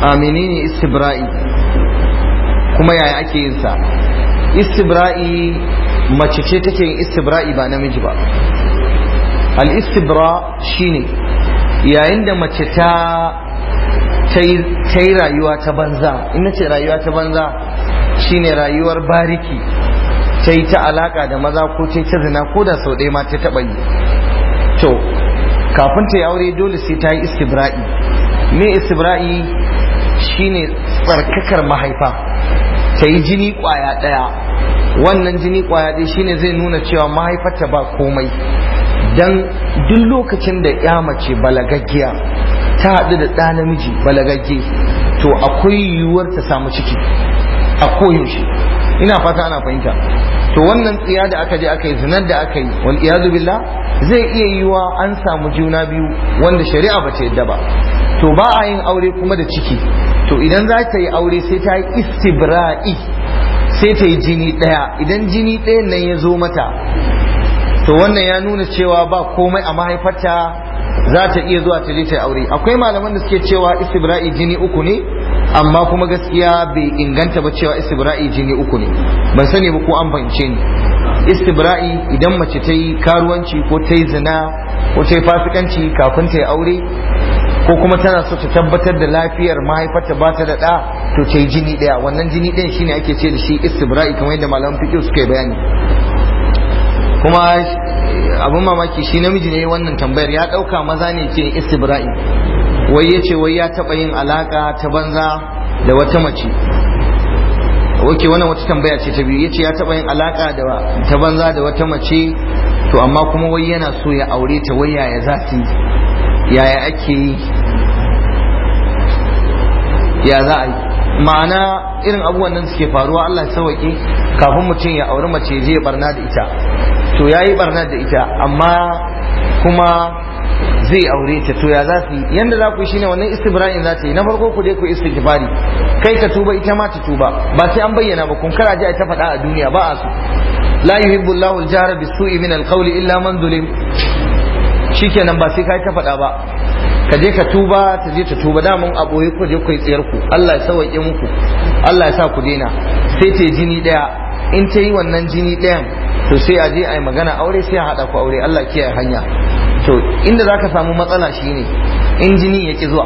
a menene istibra'i kuma yaya ake yin sa istibra'i mace ce take yin istibra'i ba namiji ba al istibra shine yayin da mace ta ta yi rayuwa ta banza in ce rayuwa ta banza shine rayuwar bariki ta yi ta alaka da maza ko ta yi ta zina ko da sau ɗaya ma ta taɓa yi to kafin ta yi aure dole sai ta yi istibra'i me istibra'i shine tsarkakar mahaifa ta yi jini kwaya ɗaya wannan jini kwaya ɗaya shine zai nuna cewa mahaifarta ba komai dan duk lokacin da ya mace balagaggiya ta haɗu da ɗa namiji balagagge to akwai yiwuwar ta samu ciki a koyaushe ina fata ana fahimta to wannan tsiya da aka je aka yi zinar da aka yi wal iyadu billah zai iya yiwa an samu juna biyu wanda shari'a ba ta yadda ba to ba a yin aure kuma da ciki to idan za ta yi aure sai ta yi istibra'i sai ta yi jini ɗaya idan jini ɗayan nan ya zo mata to wannan ya nuna cewa ba komai a mahaifarta za ta iya zuwa ta je ta yi aure akwai malaman da suke cewa istibra'i jini uku ne amma kuma gaskiya bai inganta ba cewa istibra'i jini uku ne ban sani ba ko an fahimce ni istibra'i idan mace ta yi karuwanci ko ta yi zina ko ta yi fasikanci kafin ta yi aure ko kuma tana so ta tabbatar da lafiyar mahaifarta ba ta da ɗa to ta yi jini ɗaya wannan jini ɗayan shine ake ce da shi istibra'i kamar yadda malaman fiqh suka yi bayani kuma abin mamaki shi namiji ne wannan tambayar ya ɗauka maza ne ke istibra'i wai ya ce wai ya taɓa yin alaƙa ta banza da wata mace wake wannan wata tambaya ce ta biyu ya ce ya taɓa yin alaƙa ta banza da wata mace to amma kuma wai yana so ya aure ta wai yaya za su yaya ake yi ya za a yi ma'ana irin abubuwan nan suke faruwa Allah ya sauke kafin mutum ya auri mace zai barna da ita to ya yi barna da ita amma kuma zai aure ta to ya za su yi yanda za ku yi shine wannan istibra'in za ta yi na farko ku je ku istighfari kai ka tuba ita ma ta tuba ba sai an bayyana ba kun kara ji ta faɗa a duniya ba a so la yuhibbu Allahu al-jahra bis-su'i min al-qawli illa man zulim shikenan ba sai kai ta faɗa ba ka je ka tuba ta je ta tuba damun a boye ku je ku yi tsiyar ku Allah ya sauke muku Allah ya sa ku daina sai ta jini daya in ta yi wannan jini dayan to sai a je a yi magana aure sai a haɗa ku aure Allah kiyaye hanya to inda zaka samu matsala shine in jini ya ki zuwa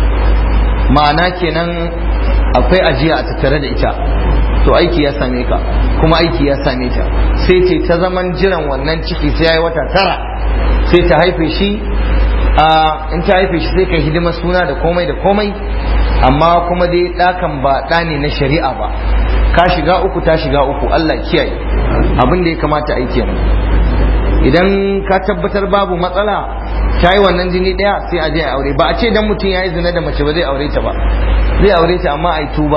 ma'ana kenan akwai ajiya a tattare da ita to aiki ya same ka kuma aiki ya same ta sai ce ta zaman jiran wannan ciki sai ya yi wata tara sai ta haife shi a in ta haife shi sai ka hidima suna da komai da komai amma kuma dai ɗakan ba ɗa ne na shari'a ba ka shiga uku ta shiga uku Allah kiyaye abin da ya kamata a yi kenan idan ka tabbatar babu matsala ta yi wannan jini ɗaya sai a je a aure ba a ce dan mutum ya yi zina da mace ba zai aure ta ba zai aure ta amma a yi tuba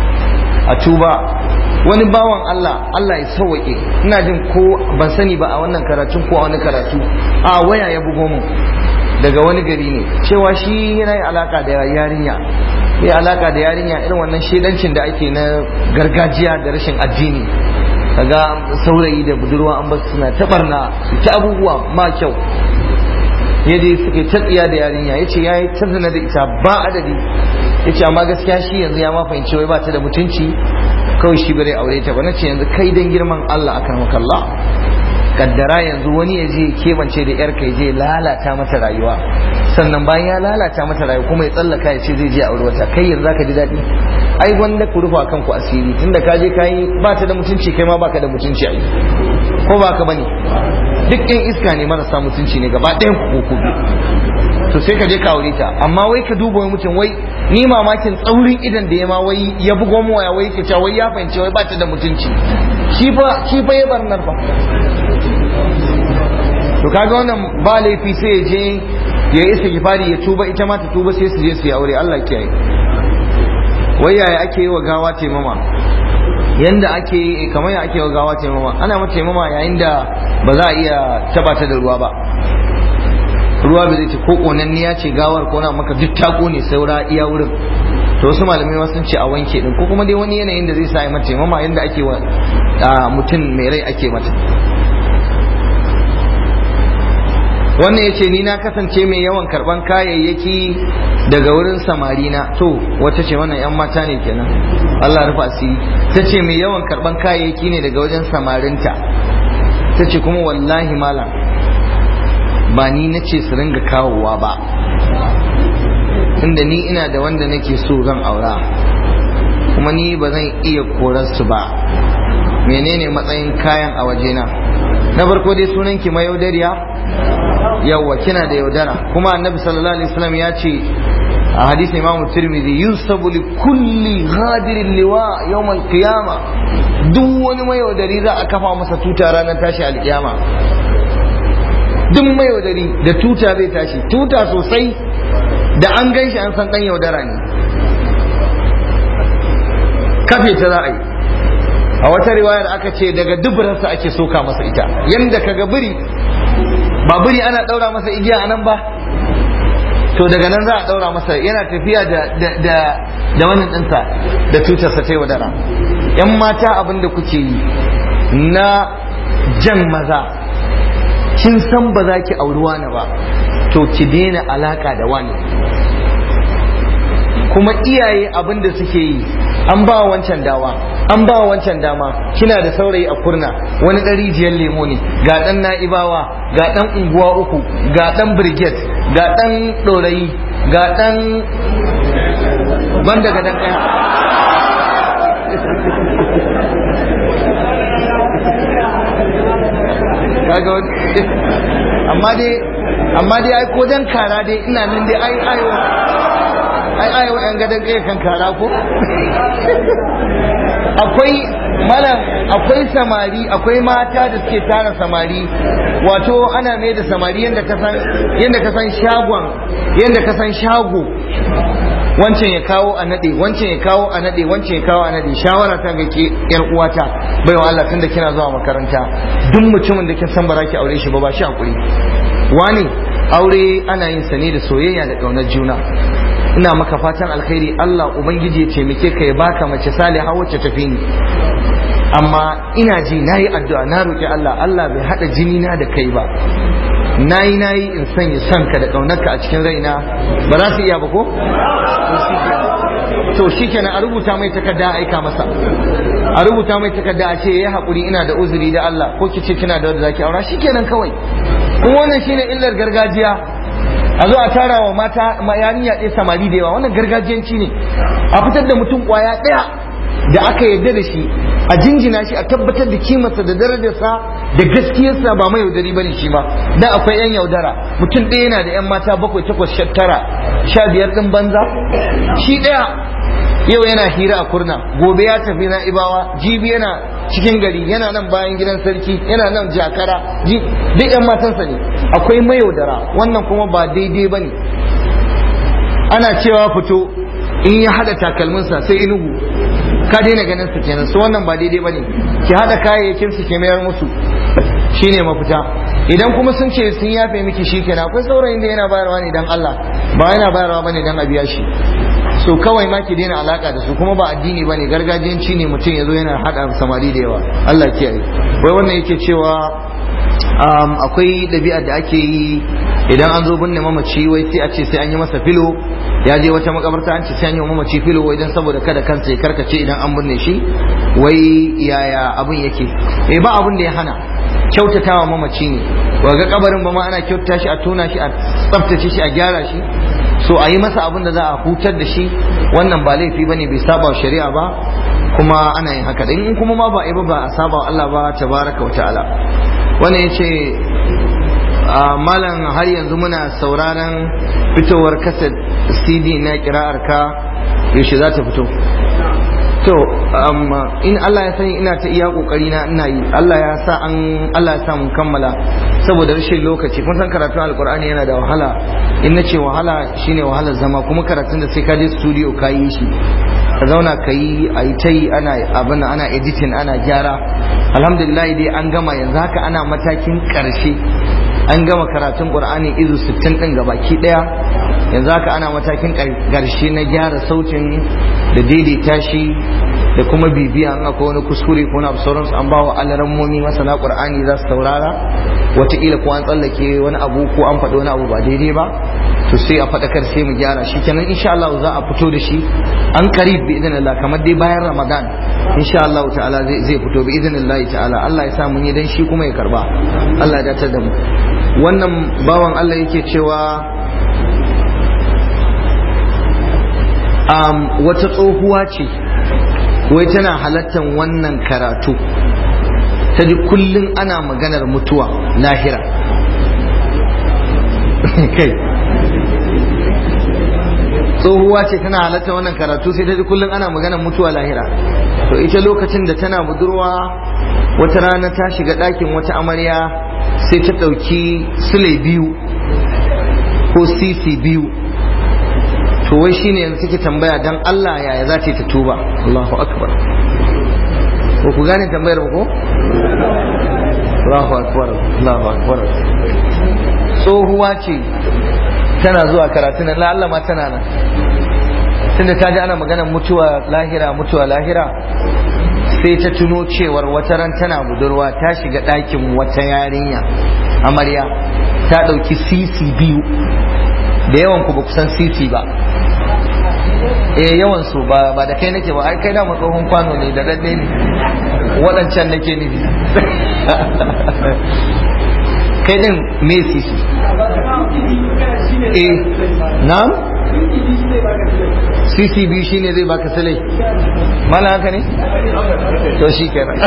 a tuba wani bawan Allah Allah ya sauwaƙe ina jin ko ban sani ba a wannan karatun ko a wani karatu a waya ya bugo mu daga wani gari ne cewa shi yana yi alaka da yarinya yi alaka da yarinya irin wannan shedancin da ake na gargajiya da rashin addini kaga saurayi da budurwa an basu suna tabarna su ta abubuwa ma kyau yadda suke ta tsiya da yarinya ya ce ya yi ta zina da ita ba adadi ya ce amma gaskiya shi yanzu ya ma fahimci wai ba ta da mutunci kawai shi bare aure ta ba na ce yanzu kai dan girman Allah akan makalla kaddara yanzu wani ya je kebance da yar kai je lalata mata rayuwa sannan bayan ya lalata mata rayuwa kuma ya tsallaka ya ce zai je aure wata kai yanzu zaka ji daɗi ai wanda ku rufa kanku asiri tunda ka je kai ba ta da mutunci kai ma baka da mutunci ai ko ba ka bane duk yan iska ne marasa mutunci ne gaba ɗayan ku ku to sai ka je ka aure ta amma wai ka duba wai mutum wai ni mamakin tsaurin idan da ya ma wai ya bugo mu waya wai ke cewa wai ya fahimci wai ba ta da mutunci shi fa shi fa ya barnar fa to kaga wannan ba laifi sai ya je ya yi istighfari ya tuba ita ma ta tuba sai su je su yi aure Allah kiyaye wai yaya ake yi wa gawa taimama yanda ake yi kamar ya ake wa gawa taimama ana mata taimama yayin da ba za a iya taba ta da ruwa ba ruwa bai zai ce ko konanniya ce gawar ko na maka duk ta kone saura iya wurin to wasu malamai sun ce a wanke din ko kuma dai wani yanayin da zai sa mata taimama yanda ake wa mutum mai rai ake mata wannan ya ce ni na kasance mai yawan karban kayayyaki daga wurin samari na to wata ce wannan yan mata ne kenan Allah rufa asiri ta ce mai yawan karban kayayyaki ne daga wajen samarinta ta ce kuma wallahi malam ba ni na ce su ringa kawowa ba inda ni ina da wanda nake so zan aura kuma ni ba zan iya korarsu ba menene matsayin kayan a wajena na farko dai sunan ki mayaudariya yawwa kina da yaudara kuma annabi sallallahu alaihi wasallam ya ce a hadisin imamu tirmidhi yusabu li kulli ghadirin liwa yawm al-qiyama duk wani mayaudari za a kafa masa tuta ranar tashi alkiyama duk mayaudari da tuta zai tashi tuta sosai da an gan shi an san dan yaudara ne kafe ta za a yi a wata riwayar aka ce daga duburarsa ake soka masa ita yanda kaga biri ba biri ana daura masa igiya anan ba to daga nan za a daura masa yana tafiya da da da da wannan dinsa da tutarsa ta wadara yan mata abin da kuke yi na jan maza kin san ba za ki auri wani ba to ki daina alaka da wani kuma iyaye abin da suke yi an ba wancan dawa an ba wancan dama kina da saurayi a kurna wani ɗan rijiyar lemo ne ga ɗan na'ibawa ga ɗan unguwa uku ga ɗan brigade ga ɗan ɗorayi ga ɗan banda ga ɗan ɗaya kaga amma dai amma dai ai ko dan kara dai ina nan dai ai ayo ai ayo yan gadan kai kan kara ko akwai mana akwai samari akwai mata da suke tara samari wato ana mai da samari yadda ka san yadda ka san shagon yadda ka san shago wancan ya kawo a nade wancan ya kawo a nade wancan ya kawo a nade shawara ta ga ke yar uwata baiwa Allah tunda kina zuwa makaranta duk mutumin da kin san ba za ki aure shi ba ba shi hakuri wani aure ana yin sa ne da soyayya da kaunar juna ina maka fatan alkhairi Allah ubangiji ya taimake ka ya baka mace saliha wacce tafi ni amma ina ji nayi addu'a na roki Allah Allah bai hada jini na da kai ba nayi nayi in sanya son ka da kaunarka a cikin raina ba za su iya ba ko to shikenan a rubuta mai takarda aika masa a rubuta mai takarda a ce yayi hakuri ina da uzuri da Allah ko kice kina da wanda zaki aura shikenan kawai kuma wannan shine illar gargajiya a zo a tara wa mata yarinya ɗaya samari da yawa wannan gargajiyanci ne a fitar da mutum kwaya ɗaya da aka yarda da shi a jinjina shi a tabbatar da kimarsa da darajarsa da gaskiyarsa ba mai yaudari bane shi ba dan akwai yan yaudara mutum ɗaya yana da yan mata bakwai takwas sha tara sha biyar ɗin banza shi ɗaya yau yana hira a kurna gobe ya tafi na ibawa jibi yana cikin gari yana nan bayan gidan sarki yana nan jakara duk yan matansa ne akwai mayaudara wannan kuma ba daidai ba ne ana cewa fito in ya hada takalminsa sai inugu ka daina ganin su kenan su wannan ba daidai ba ne ki hada kayayyakin su ke mayar musu shine mafita idan kuma sun ce sun yafe miki shi kenan akwai saurayin da yana bayarwa ne dan Allah ba yana bayarwa bane dan a biya shi so kawai ma ki daina alaka da su kuma ba addini bane gargajiyanci ne mutum ya zo yana hada samari da yawa Allah kiyaye wai wannan yake cewa akwai ɗabi'ar da ake yi idan an zo binne mamaci wai sai a ce sai an yi masa filo ya je wata makabarta an ce sai an yi mamaci filo wai dan saboda kada kansa ya karkace idan an binne shi wai yaya abin yake eh ba abin da ya hana kyautatawa mamaci ne ga kabarin ba ma ana kyautata shi a tona shi a tsaftace shi a gyara shi so a yi masa abin da za a hutar da shi wannan ba laifi bane bai saba shari'a ba kuma ana yin haka in kuma ma ba a yi ba ba a saba Allah ba tabaraka wa ta'ala wannan yace malam har yanzu muna sauraron fitowar kaset cd na kira'ar ka yaushe za ta fito to in Allah ya sani ina ta iya kokari na ina yi Allah ya sa an Allah ya sa mun kammala saboda rashin lokaci kun san karatun alkur'ani yana da wahala in na ce wahala shine wahalar zama kuma karatun da sai ka je studio ka yi shi ka zauna ka yi a yi ta yi ana abin ana editing ana gyara alhamdulillah dai an gama yanzu haka ana matakin karshe an gama karatun qur'ani izu 60 din gabaki daya yanzu haka ana matakin karshe na gyara sautin da daidaita shi da kuma bibiya an akwai wani kuskure ko na sauransu an ba wa alarammomi masana qur'ani za su saurara wataƙila ko an tsallake wani abu ko an faɗi wani abu ba daidai ba to sai a faɗakar sai mu gyara shi kenan insha Allah za a fito da shi an karib bi idinillah kamar dai bayan Ramadan insha Allah ta'ala zai zai fito bi idinillah ta'ala Allah ya sa mun yi dan shi kuma ya karba Allah ya dace da mu wannan bawan Allah yake cewa um, wata tsohuwa ce wai tana halattan wannan karatu ta ji kullum ana maganar mutuwa lahira kai tsohuwa ce tana halatta wannan karatu sai ta ji kullum ana maganar mutuwa lahira to ita lokacin da tana budurwa wata rana ta shiga ɗakin wata amarya sai ta ɗauki sule biyu ko sisi biyu to wai shine yanzu take tambaya dan Allah yaya za ta yi ta tuba Allahu akbar ko ku gane tambayar ba ko Allahu akbar Allahu akbar tsohuwa ce tana zuwa karatu nan Allah ma tana nan tunda ta ji ana maganar mutuwa lahira mutuwa lahira sai ta tuno cewar wata ran tana budurwa ta shiga ɗakin wata yarinya amarya ta ɗauki sisi biyu da yawan ku ba kusan sisi ba eh yawan su ba ba da kai nake ba ai kai da tsohon kwano ne da dadde ne waɗancan nake nufi kai din me sisi eh na'am sisi biyu shine zai baka sale mana haka ne to shi kenan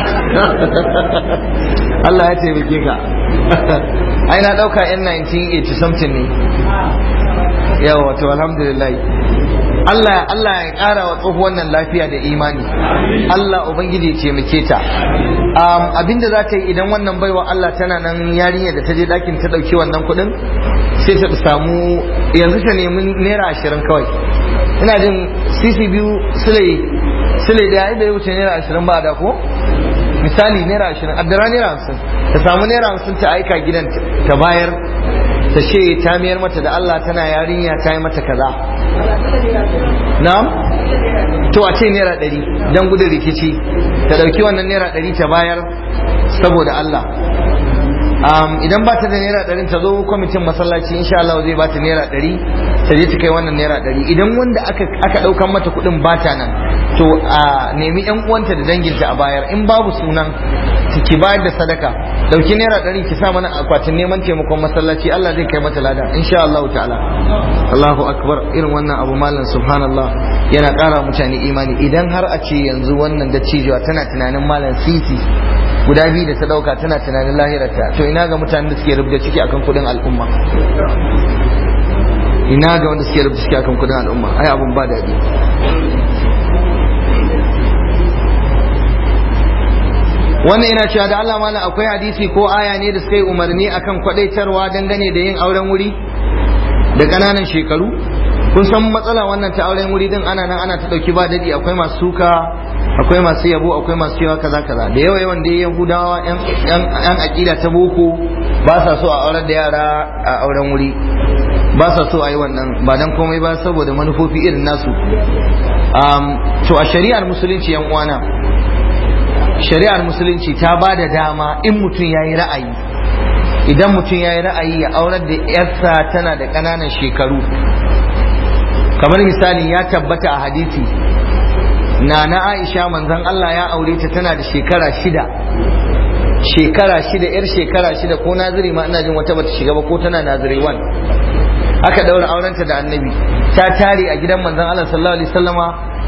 Allah ya taimake ka ai na dauka yan 1980 something ne yawa to alhamdulillah Allah Allah ya ƙara wa tsohuwan nan lafiya da imani Allah ubangiji ya taimake ta abinda za ta yi idan wannan baiwa Allah tana nan yarinya da ta je ɗakin ta ɗauki wannan kuɗin sai ta samu yanzu ta nemi naira ashirin kawai ina jin sisi biyu sule sule da ya bai wuce naira ashirin ba da ko misali naira ashirin addara naira hamsin ta samu naira hamsin ta aika gidan ta bayar ta ce ta miyar mata da Allah tana yarinya ta yi mata kaza na'am to a ce naira ɗari don gudun rikici ta ɗauki wannan naira ɗari ta bayar saboda Allah idan ba ta da naira ɗari ta zo kwamitin masallaci insha Allah zai ba ta naira ɗari ta je ta kai wannan naira ɗari idan wanda aka ɗaukan mata kuɗin ba ta nan to a nemi yan uwanta da danginta a bayar in babu sunan ki bayar da sadaka ɗauki naira ɗari ki sa mana akwatin neman taimakon masallaci Allah zai kai mata lada insha Allah ta'ala Allahu akbar irin wannan abu malam subhanallah yana ƙara mutane imani idan har a ce yanzu wannan da cijewa tana tunanin malam sisi guda biyu da ta dauka tana tunanin lahirarta to ina ga mutanen da suke rubuta ciki akan kudin al'umma ina ga wanda suke rubuta ciki akan kudin al'umma ai abun ba daɗi wannan yana cewa da Allah malam akwai hadisi ko aya ne da suka yi umarni akan kwadaitarwa dangane da yin auren wuri da ƙananan shekaru kun san matsala wannan ta auren wuri din ana nan ana ta dauki ba dadi akwai masu suka akwai masu yabo akwai masu cewa kaza kaza da yawa yawan da yahudawa yan akida ta boko ba sa so a aurar da yara a auren wuri ba sa so a yi wannan ba dan komai ba saboda manufofi irin nasu to a shari'ar musulunci yan uwana shari'ar musulunci ta ba da dama in mutum ya yi ra'ayi idan mutum ya yi ra'ayi ya aurar da yarsa tana da ƙananan shekaru kamar misali ya tabbata a hadisi na na aisha manzon Allah ya aure ta tana da shekara shida shekara shida yar shekara shida ko naziri ma ina jin wata bata shiga ba ko tana naziri wan aka daura aurenta da annabi ta tare a gidan manzon Allah sallallahu alaihi wasallama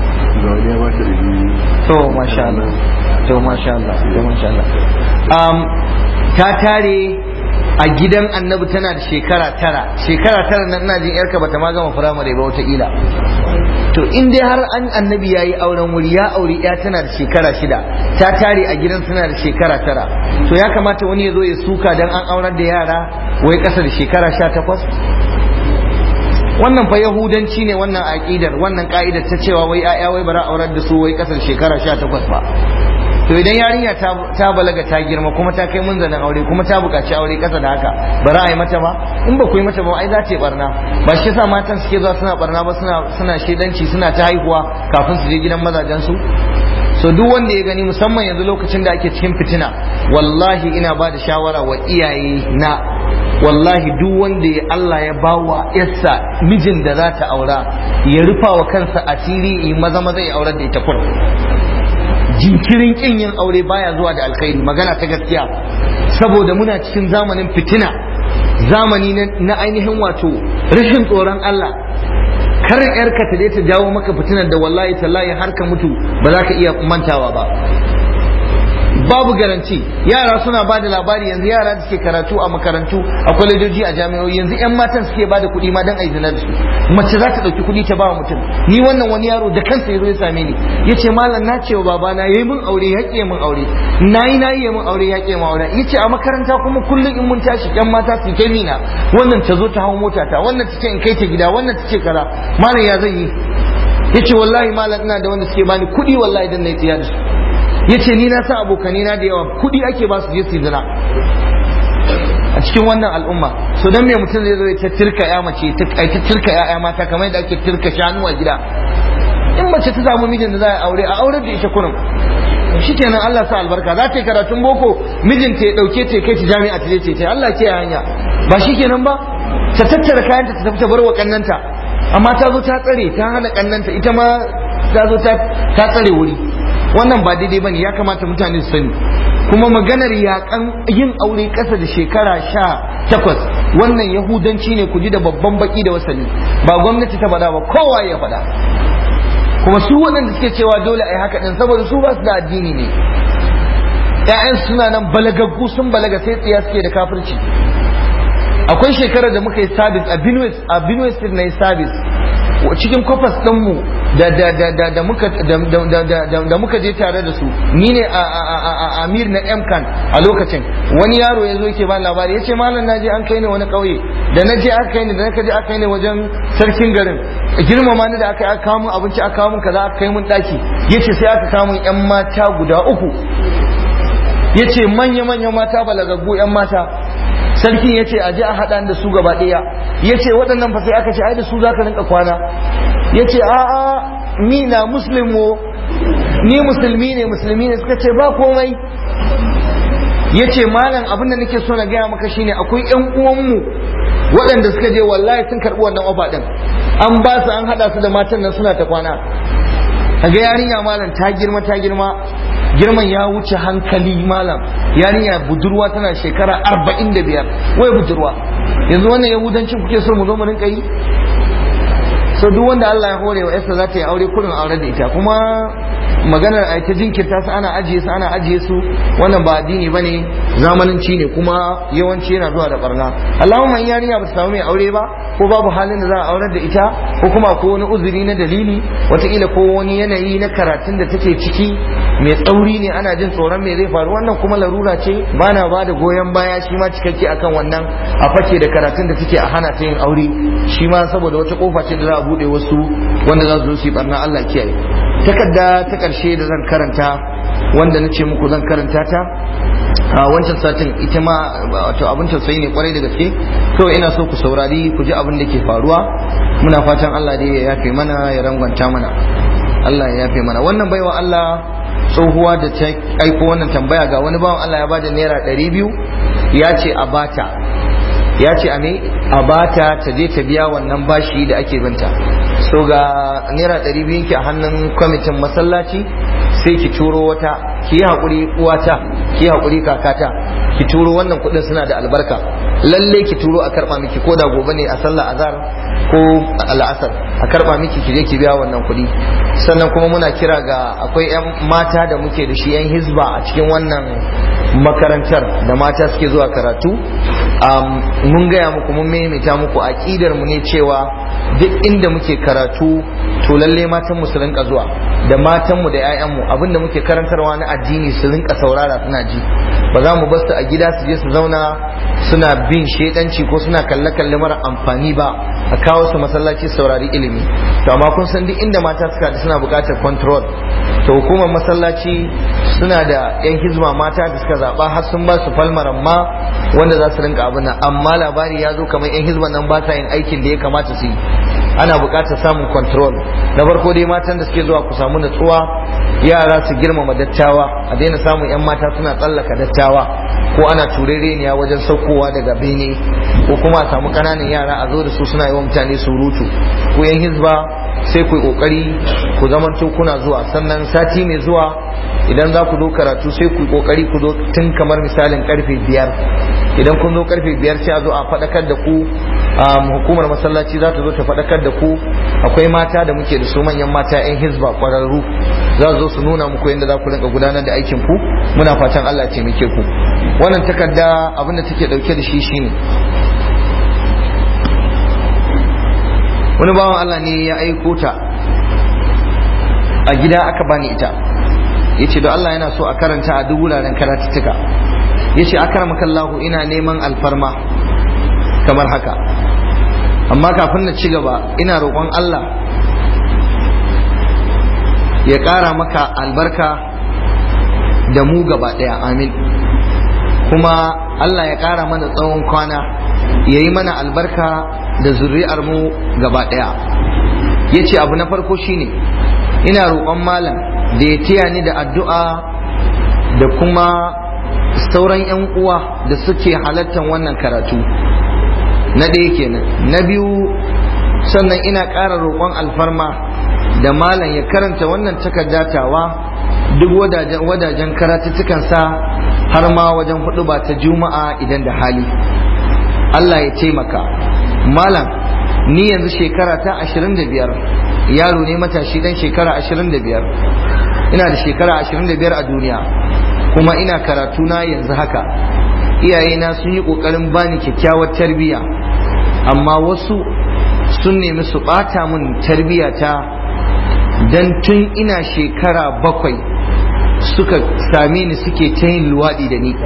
to masha Allah to masha Allah to masha Allah um, ta tare a gidan annabi tana da shekara tara shekara tara nan ina jin yarka bata ma gama firamare ba wataƙila to in dai har an annabi ya yi auren wuri ya auri ya tana da shekara shida ta tare a gidan tana da shekara tara to ya kamata wani ya zo ya suka dan an aurar da yara wai ƙasa da shekara sha takwas wannan fa yahudanci ne wannan aƙidar wannan ka'idar ta cewa wai 'ya'ya wai bara aurar da su wai ƙasar shekara sha takwas ba to idan yarinya ta balaga ta girma kuma ta kai munzanin aure kuma ta buƙaci aure ƙasa da haka ba za a yi mata ba in ba ku yi mata ba ai za ta yi barna ba shi yasa matan suke zuwa suna barna ba suna suna shedanci suna ta haihuwa kafin su je gidan mazajen su so duk wanda ya gani musamman yanzu lokacin da ake cikin fitina wallahi ina ba da shawara wa iyaye na wallahi duk wanda ya Allah ya bawa yarsa mijin da za ta aura ya rufa wa kansa asiri yi maza maza ya aurar da ita kun jinkirin kin yin aure baya zuwa da alkhairi magana ta gaskiya saboda muna cikin zamanin fitina zamani na ainihin wato rashin tsoron Allah kar yarka ta je ta jawo maka fitinar da wallahi tallahi har ka mutu ba za ka iya mantawa ba babu garanti yara suna ba da labari yanzu yara da suke karatu a makarantu a kwalejoji a jami'o'i yanzu yan matan suke ba da kuɗi ma don a yi da su mace za ta ɗauki kuɗi ta ba wa mutum ni wannan wani yaro da kansa ya zo ya same ni ya ce malam na ce wa babana ya yi min aure ya ƙi min aure na yi na yi min aure ya ƙi min aure ya ce a makaranta kuma kullum in mun tashi yan mata su kai mina wannan ta zo ta hau mota ta wannan ta ce in kai ta gida wannan ta ce kaza malam ya zan yi ya ce wallahi malam ina da wanda suke bani kuɗi wallahi dan na yi tsiya da su ya ce ni na san abokanai na da yawa kuɗi ake ba su je su zina a cikin wannan al'umma so dan me mutum zai zo ya tirka ya mace ta tirka ya mata kamar yadda ake tirka shanu a gida in mace ta samu mijin da za a aure a aurar da ita kurum shikenan Allah sa albarka za ta yi karatun boko mijinta ya dauke ta kai ta jami'a ta je ta Allah ke hanya ba shikenan ba ta tattara kayanta ta tafi ta bar wa kannanta amma ta zo ta tsare ta hana kannanta ita ma ta zo ta tsare wuri wannan ba daidai bane ya kamata mutane su sani kuma maganar yakan yin aure ƙasa da shekara sha takwas wannan yahudanci ne ku ji da babban baki da wasali ba gwamnati ta faɗa ba kowa ya faɗa kuma su waɗanda suke cewa dole a yi haka ɗin saboda su ba su da addini ne ‘ya'yan suna nan balagaggu sun balaga sai tsiya suke da kafirci akwai shekarar da muka yi sabis a Benue State na yi sabis cikin kwafas ɗinmu da da da da da muka da da muka je tare da su ni ne a amir na mkan a lokacin wani yaro ya zo yake ba labari ya ce malam na je an kai ni wani ƙauye da na je aka kai ni da na je aka kai ni wajen sarkin garin girmama ni da aka aka kawo mun abinci aka kawo mun kaza aka kai mun daki yace sai aka kawo mun yan mata guda uku yace manya manya mata balagaggu yan mata sarkin ya ce a ji a haɗa da su gaba ɗaya ya ce waɗannan fa sai aka ce ai da su za ka rinka kwana ya ce a a ni na muslimu ni musulmi ne musulmi ne suka ce ba komai ya ce malam abin da nake so na gaya maka shine akwai ƴan uwanmu waɗanda suka je wallahi sun karɓi wannan ofa ɗin an ba su an haɗa su da matan nan suna ta kwana kaga yarinya malam ta girma ta girma girman ya wuce hankali malam yarinya budurwa tana shekara arba'in da biyar wai budurwa yanzu wannan yahudancin kuke so mu zo mu rinka yi so duk wanda Allah ya hore wa yarsa za ta yi aure kurin aure da ita kuma maganar a ta jinkirta su ana ajiye su ana ajiye su wannan ba addini bane zamananci ne kuma yawanci yana zuwa da barna Allahumma in yarinya ba ta samu mai aure ba ko babu halin da za a aurar da ita ko kuma ko wani uzuri na dalili wataƙila ko wani yanayi na karatun da take ciki mai tsauri ne ana jin tsoron me zai faru wannan kuma larura ce ba na ba da goyon baya shi ma cikakke akan wannan a fake da karatun da take a hana ta yin aure shi ma saboda wata kofa ce da za a bude wasu wanda za su zo su yi barna Allah kiyaye takarda ta karshe da zan karanta wanda na ce muku zan karanta ta a wancan satin ita ma wato abin tausayi ne kwarai da gaske kawai ina so ku saurari ku ji abin da ke faruwa muna fatan Allah dai ya yafe mana ya rangwanta mana Allah ya yafe mana wannan baiwa Allah tsohuwa da ta aiko wannan tambaya ga wani bawan Allah ya bada naira ɗari biyu ya ce a bata ya ce a me a bata ta je ta biya wannan bashi da ake binta so ga naira ɗari biyu ki a hannun kwamitin masallaci sai ki turo wata ki yi haƙuri uwata ki yi haƙuri kakata ki turo wannan kuɗin suna da albarka lalle ki turo a karɓa miki ko da gobe ne a sallah azhar ko al'asar a karɓa miki ki je ki biya wannan kuɗi sannan kuma muna kira ga akwai 'yan mata da muke da shi 'yan hizba a cikin wannan makarantar da mata suke zuwa karatu mun gaya muku mun maimaita muku aƙidar mu ne cewa duk inda muke karatu to lalle matan mu su rinka zuwa da matan mu da 'ya'yan mu abinda muke karantarwa na addini su rinka saurara suna ji ba za mu basu a gida su je su zauna suna bin shedanci ko suna kalle-kalle mara amfani ba a kawo su masallaci saurari ilimi to amma kun san duk inda mata suka da suna buƙatar control to hukumar masallaci suna da yan hizma mata da suka zaɓa har sun ba su falmaran ma wanda za su rinka abin nan amma labari ya zo kamar yan hizban nan ba sa yin aikin da ya kamata su yi ana buƙatar samun control na farko dai matan da suke zuwa ku samu natsuwa yara su girmama dattawa a daina samun yan mata suna tsallaka dattawa ko ana turereniya wajen saukowa daga bene ko kuma a samu ƙananan yara a zo da su suna yi wa mutane surutu ko yan hizba sai ku yi kokari ku zamanto kuna zuwa sannan sati mai zuwa idan za ku zo karatu sai ku yi kokari ku zo tun kamar misalin karfe biyar idan kun zo karfe biyar sai a zo a faɗakar da ku hukumar masallaci za ta zo ta faɗakar da ku akwai mata da muke da su manyan mata yan hizba kwararru za su zo su nuna muku yadda za ku rinka gudanar da aikin ku muna fatan Allah ya taimake ku wannan takarda abin da take dauke da shi shine wani bawan Allah ne ya aiko ta a gida aka bani ita ya ce da Allah yana so a karanta a duk wuraren karatuttuka ya ce akaramakallahu ina neman alfarma kamar haka amma kafin na ci gaba ina roƙon Allah ya ƙara maka albarka da mu gaba ɗaya amin kuma Allah ya ƙara mana tsawon kwana ya yi mana albarka da zuri'ar mu gaba ɗaya ya ce abu na farko shine ina roƙon malam da ya taya ni da addu'a da kuma sauran 'yan uwa da suke halattar wannan karatu na ɗaya kenan na biyu sannan ina ƙara roƙon alfarma da malam ya karanta wannan takaddatawa duk wadajen karatuttukansa har ma wajen hudu ba ta juma'a idan da hali Allah ya taimaka malam ni yanzu shekara ta ashirin da biyar yaro ne matashi dan shekara ashirin da biyar ina da shekara ashirin da biyar a duniya kuma ina karatu na yanzu haka iyayena sun yi ƙoƙarin bani kyakkyawar tarbiyya amma wasu sun nemi su ɓata min tarbiyyata dan tun ina shekara bakwai suka same ni suke ta yin luwaɗi da ni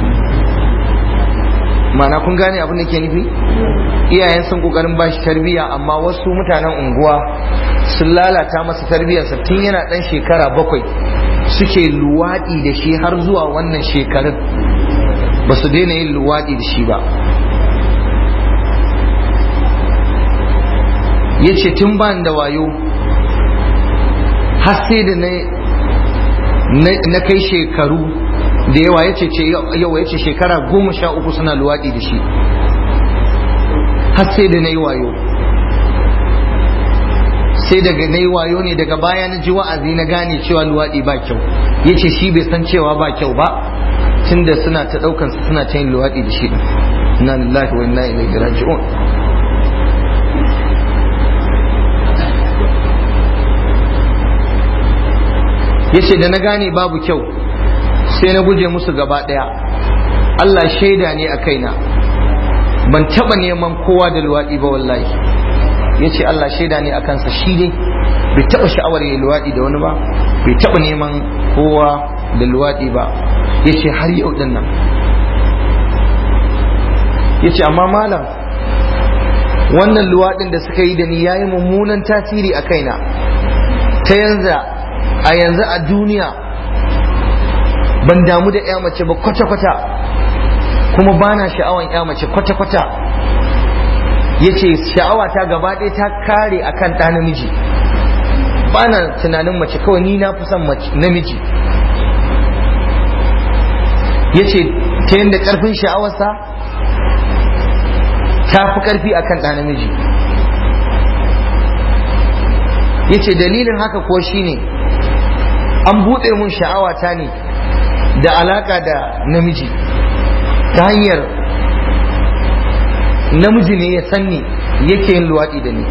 mana kun gane abin da ke nufi iyayen sun kokarin ba shi tarbiyya amma wasu mutanen unguwa sun lalata masa tarbiyyarsa tun yana dan shekara bakwai suke luwaɗi da shi har zuwa wannan shekarun ba su daina yin luwaɗi da shi ba ya ce tun ban da wayo har sai da na kai shekaru da yawa ya ce yawa ya ce shekara goma sha uku suna luwaɗi da shi har sai da na yi wayo sai daga na yi wayo ne daga baya na ji wa'azi na gane cewa luwaɗi ba kyau ya ce shi bai san cewa ba kyau ba tun da suna ta ɗaukansa suna ta yin luwaɗi da shi inna lillahi wa inna ilaihi raji'un ya ce da na gane babu kyau sai na guje musu gaba ɗaya Allah shaida ne a kaina ban taɓa neman kowa da luwaɗi ba wallahi ya ce Allah shaida ne a kansa shi ne bai taɓa sha'awar ya luwaɗi da wani ba bai taɓa neman kowa da luwaɗi ba ya ce har yau ɗin nan ya ce amma malam wannan luwaɗin da suka yi da ni ya yi mummunan tasiri a kaina ta yanzu a yanzu a duniya ban damu da ya mace ba kwata-kwata kuma ba na sha'awan ya mace kwata-kwata ya ce sha'awa ta gaba ɗaya ta kare a kan ɗa namiji ba na tunanin mace kawai ni na fi son namiji ya ce ta yadda ƙarfin sha'awarsa ta fi ƙarfi a kan ɗa namiji ya ce dalilin haka ko shine an buɗe mun sha'awata ne da alaka da namiji ta hanyar namiji ne ya sanni yake yin luwaɗi da ni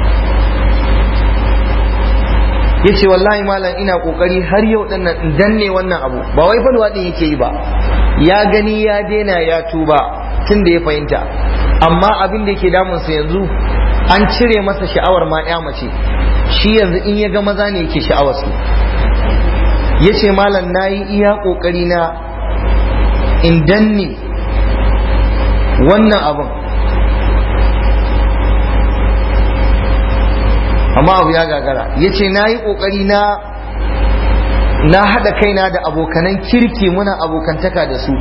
ya ce wallahi malam ina ƙoƙari har yau ɗin nan danne wannan abu ba wai fa luwaɗin yake yi ba ya gani ya daina ya tuba tun da ya fahimta amma abin da yake damunsa yanzu an cire masa sha'awar ma ya mace shi yanzu in ya ga maza ne yake sha'awarsu ya ce malam na yi iya ƙoƙari na in danne wannan abin amma abu ya gagara ya ce na yi ƙoƙari na na haɗa kaina da abokanan kirki muna abokantaka da su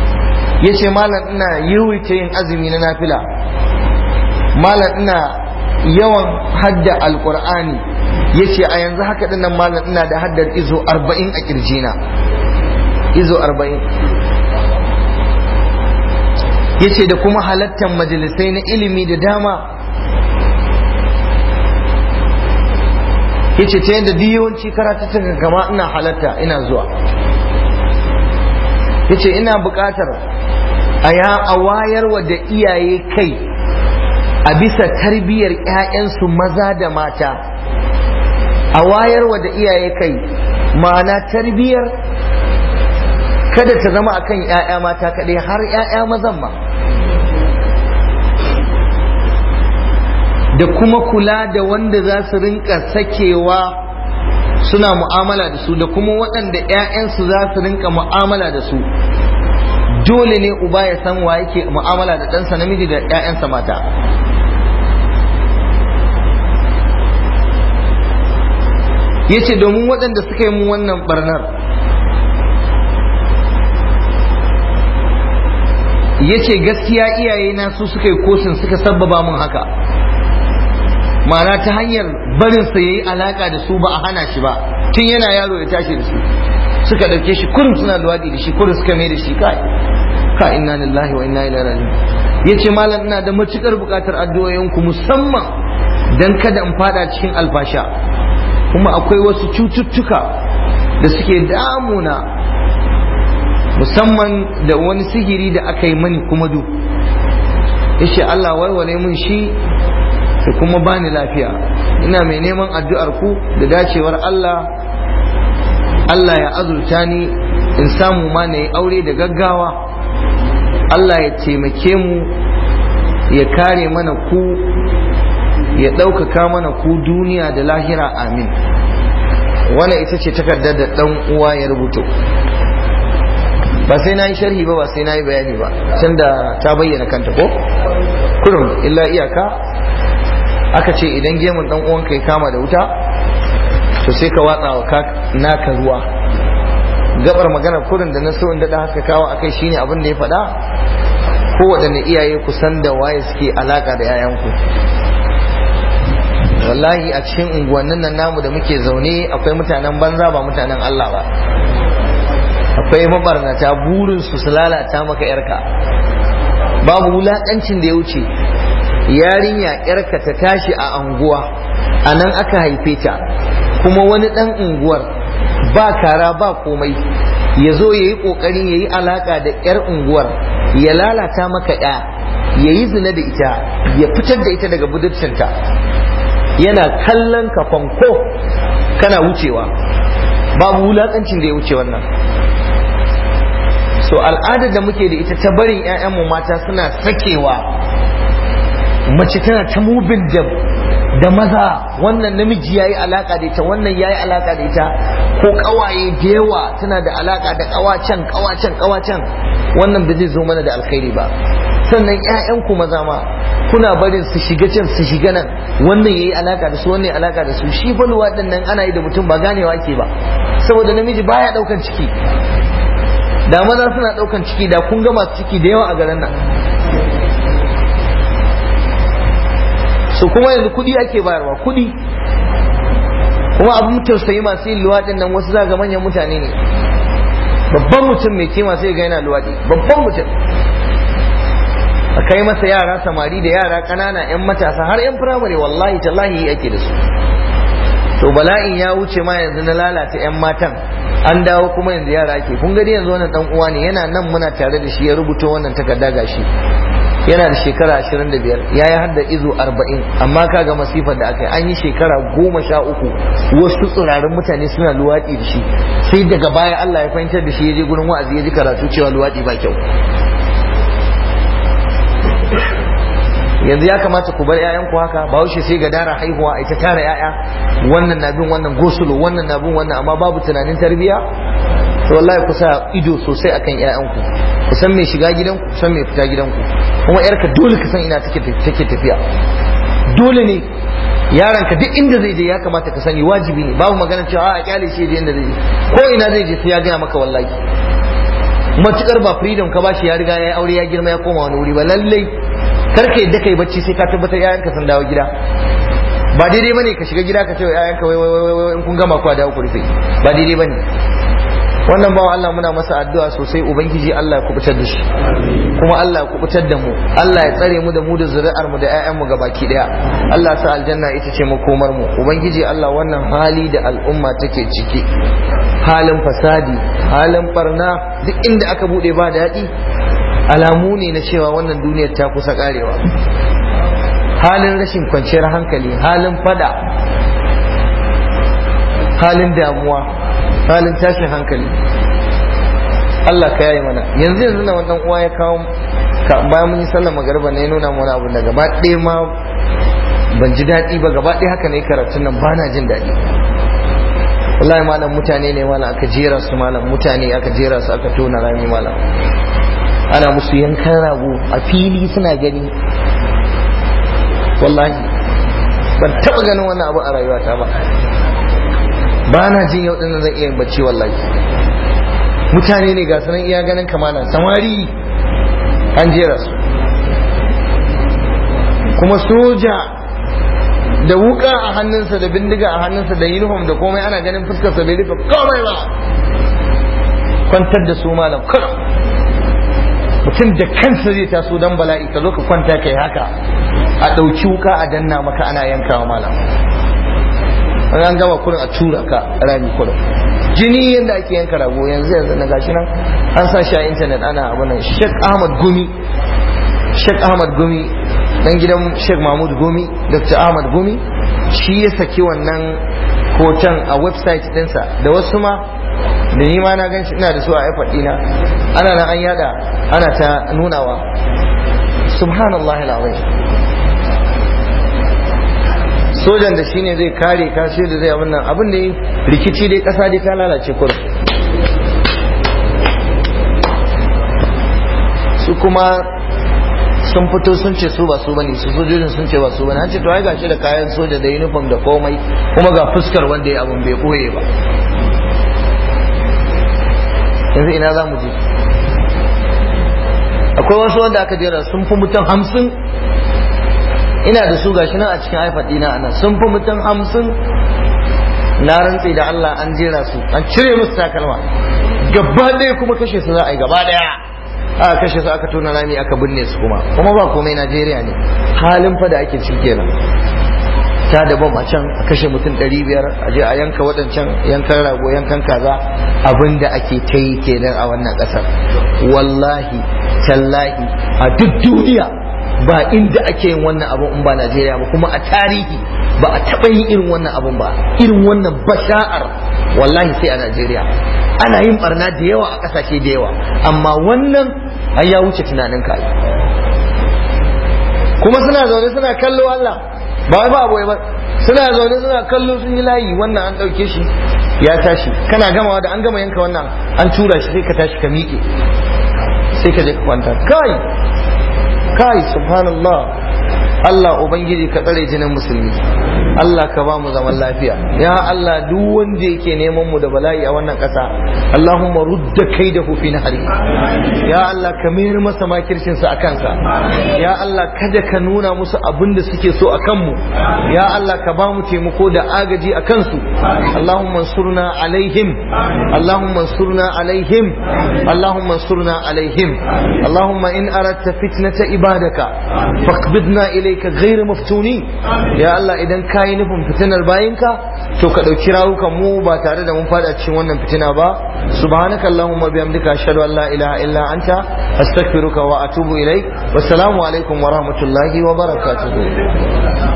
ya ce malam ina yawaita yin azumi na nafila malam ina yawan hadda alkur'ani ya ce a yanzu haka dinnan malam ina da haddar izo arba'in a kirjina izo arba'in ya ce da kuma halattar majalisai na ilimi da dama ya ce ta yadda yawanci karatuttuka kama ina halatta ina zuwa ya ce ina buƙatar a ya a wayarwa da iyaye kai a bisa tarbiyyar 'ya'yansu maza da mata a wayarwa da iyaye kai ma'ana tarbiyyar kada ta zama akan 'ya'ya mata kaɗai har 'ya'ya mazan ma da kuma kula da wanda za su rinka sakewa suna mu'amala da su da kuma waɗanda 'ya'yansu za su rinka mu'amala da su dole ne uba ya san wa yake mu'amala da ɗansa namiji da 'ya'yansa mata ya ce domin waɗanda suka yi mu wannan barnar ya ce gaskiya iyaye na su suka yi kosin suka sabbaba mun haka ma'ana ta hanyar barinsa ya yi alaka da su ba a hana shi ba tun yana yaro ya tashi da su suka ɗauke shi kurum suna luwaɗi da shi kurum suka mai da shi kai ka inna lillahi wa inna ilaihi raji'un yace malam ina da matukar buƙatar addu'o'inku musamman dan kada in fada cikin alfasha kuma akwai wasu cututtuka da suke damuna musamman da wani sihiri da aka yi mani kuma du yace Allah warware mun shi da kuma bani lafiya ina mai neman addu'ar ku da dacewar Allah Allah ya azurta ni in samu ma na yi aure da gaggawa Allah ya taimake mu ya kare mana ku ya ɗaukaka mana ku duniya da lahira amin wannan ita ce takardar da ɗan uwa ya rubuto ba sai na yi sharhi ba ba sai na yi bayani ba tunda ta bayyana kanta ko kurum illa iyaka aka ce idan gemun ɗan uwanka ya kama da wuta to sai ka watsa wa naka ruwa gabar maganar kurin da na so in daɗa haska kawo akai shine abin da ya faɗa ko waɗanne iyaye ku san da waye suke alaka da 'ya'yanku wallahi a cikin unguwannin nan namu da muke zaune akwai mutanen banza ba mutanen Allah ba akwai mabarnata burin su su lalata maka yarka babu wulakancin da ya wuce yarinya yarka ta tashi a anguwa a nan aka haife ta kuma wani dan unguwar ba kara ba komai ya zo ya yi ƙoƙari ya yi alaƙa da 'yar unguwar ya lalata maka ya ya yi zina da ita ya fitar da ita daga budurcinta yana kallon ka fanko kana wucewa babu wulaƙancin da ya wuce wannan so al'adar da muke da ita ta barin 'ya'yanmu mata suna sakewa mace tana ta mubin da da maza wannan namiji yayi alaka da ita wannan yayi alaka da ita ko kawaye da yawa tana da alaka da kawacen kawacen kawacen wannan ba zai zo mana da alkhairi ba sannan ƴaƴan ku maza ma kuna barin su shiga can su shiga nan wannan yayi alaka da su wannan alaka da su shi fa luwadin nan ana yi da mutum ba ganewa ke ba saboda namiji baya daukan ciki da maza suna daukan ciki da kun ga masu ciki da yawa a garin nan so kuma yanzu kudi ake bayarwa kudi kuma abin tausayi masu yin luwaɗin nan wasu zaga manyan mutane ne babban mutum mai kima sai ga yana luwaɗi babban mutum a kai masa yara samari da yara ƙanana 'yan matasa har 'yan firamare wallahi tallahi ake da su to bala'in ya wuce ma yanzu na lalata 'yan matan an dawo kuma yanzu yara ake kun gani yanzu wannan dan uwa ne yana nan muna tare da shi ya rubuta wannan takarda gashi yana da shekara 25 ya yi hadda izo 40 amma kaga masifar da aka yi an yi shekara goma sha uku wasu tsirarin mutane suna luwaɗi da shi sai daga baya Allah ya fahimtar da shi ya je gurin wa'azi ya ji karatu cewa luwaɗi ba kyau yanzu ya kamata ku bar 'ya'yanku haka ba wuce sai ga dara haihuwa a ita tara 'ya'ya wannan na bin wannan gosulo wannan na bin wannan amma babu tunanin tarbiyya to wallahi ku sa ido sosai akan 'ya'yanku ku san mai shiga gidanku ku san mai fita gidanku kuma yarka dole ka san ina take take tafiya dole ne yaron ka duk inda zai je ya kamata ka sani wajibi ne babu magana cewa a kyale shi da inda zai je ko ina zai je sai ya gaya maka wallahi matukar ba freedom ka bashi ya riga ya aure ya girma ya koma wani wuri ba lallai karka yadda kai bacci sai ka tabbatar yayanka sun dawo gida ba daidai bane ka shiga gida ka ce wa ƴaƴanka wai wai wai in kun gama ku dawo ku rufe ba daidai bane wannan bawa Allah muna masa addu'a sosai ubangiji Allah ya kubutar da shi kuma Allah ya kubutar da mu Allah ya tsare mu da mu da zuri'ar mu da ƴaƴan mu gabaki daya Allah sa aljanna ita ce makomar mu ubangiji Allah wannan hali da al'umma take ciki halin fasadi halin barna duk inda aka bude ba daɗi alamu ne na cewa wannan duniyar ta kusa karewa halin rashin kwanciyar hankali halin fada halin damuwa halin tashin hankali Allah ka yayi mana yanzu yanzu na wannan uwa ya kawo bayan mun yi sallar magariba ne ya nuna mana abu da gaba ɗaya ma ban ji daɗi ba gaba ɗaya haka ne karatun nan ba na jin daɗi wallahi malam mutane ne malam aka jera su malam mutane aka jera su aka tona rami malam ana musu yankan rago a fili suna gani wallahi ban taɓa ganin wannan abu a rayuwata ba ba na jin yau ɗin zan iya bacci wallahi mutane ne ga sanan iya ganin kamala samari an jera su kuma soja da wuka a hannunsa da bindiga a hannunsa da uniform da komai ana ganin fuskarsa bai rufe komai ba kwantar da su malam kullum mutum da kansa zai taso dan bala'i ka zo ka kwanta kai haka a ɗauki wuka a danna maka ana yankawa malam an gama kurin a tura ka rami kurin jini yadda ake yanka rago yanzu yanzu na gashi nan an sa shi a intanet ana abunan Sheikh Ahmad Gumi Sheikh Ahmad Gumi dan gidan Sheikh Mahmud Gumi Dr. Ahmad Gumi shi ya saki wannan hoton a website dinsa da wasu ma da ni ma na gan shi ina da su a iPad dina ana nan an yada ana ta nunawa subhanallahi alazim sojan da shine zai kare ka shi da zai abin nan abin da rikici dai kasa dai ta lalace kur su kuma sun fito sun ce su ba su bane su sojojin sun ce ba su bane an ce to ai gashi da kayan soja da uniform da komai kuma ga fuskar wanda ya abin bai koye ba yanzu ina za mu je akwai wasu wanda aka jera sun fi mutum hamsin ina da su gashi nan a cikin iPad ɗina anan sun fi mutum hamsin na rantse da Allah an jera su an cire musu takalma gaba ɗaya kuma kashe su za a yi gaba ɗaya aka kashe su aka tona rami aka binne su kuma kuma ba komai Najeriya ne halin fa da ake ciki kenan ta da bam a can a kashe mutum ɗari biyar a je a yanka waɗancan yankan rago yankan kaza abin da ake ta yi kenan a wannan ƙasar wallahi tallahi a duk duniya ba inda ake yin wannan abun in ba Najeriya ba kuma a tarihi ba a taɓa yin irin wannan abun ba irin wannan basha'ar wallahi sai a Najeriya ana yin barna da yawa a ƙasashe da yawa amma wannan ai ya wuce tunanin ka kuma suna zaune suna kallo Allah ba wai ba abu ba suna zaune suna kallo sun yi layi wannan an ɗauke shi ya tashi kana gamawa da an gama yanka wannan an tura shi sai ka tashi ka miƙe sai ka je ka kwanta kai kai subhanallah Allah Ubangiji ka tsare jinin musulmi Allah ka ba mu zaman lafiya ya Allah duk wanda yake neman mu da bala'i a wannan ƙasa Allahumma rudda kai da hufi na hari ya Allah ka mayar masa makircin sa akan sa ya Allah kada ka nuna musu abin da suke so a kanmu ya Allah ka ba mu taimako da agaji a kansu Allahumma surna alaihim Allahumma surna alaihim Allahumma surna alaihim Allahumma in aratta fitnata ibadaka faqbidna ilayka ghayra maftunin ya Allah idan kayi nufin fitinar bayinka to ka dauki rawukan mu ba tare da mun fada cikin wannan fitina ba subhanaka allahumma bihamdika ashhadu an la ilaha illa anta astaghfiruka wa atubu ilaik wassalamu alaikum wa rahmatullahi wa barakatuh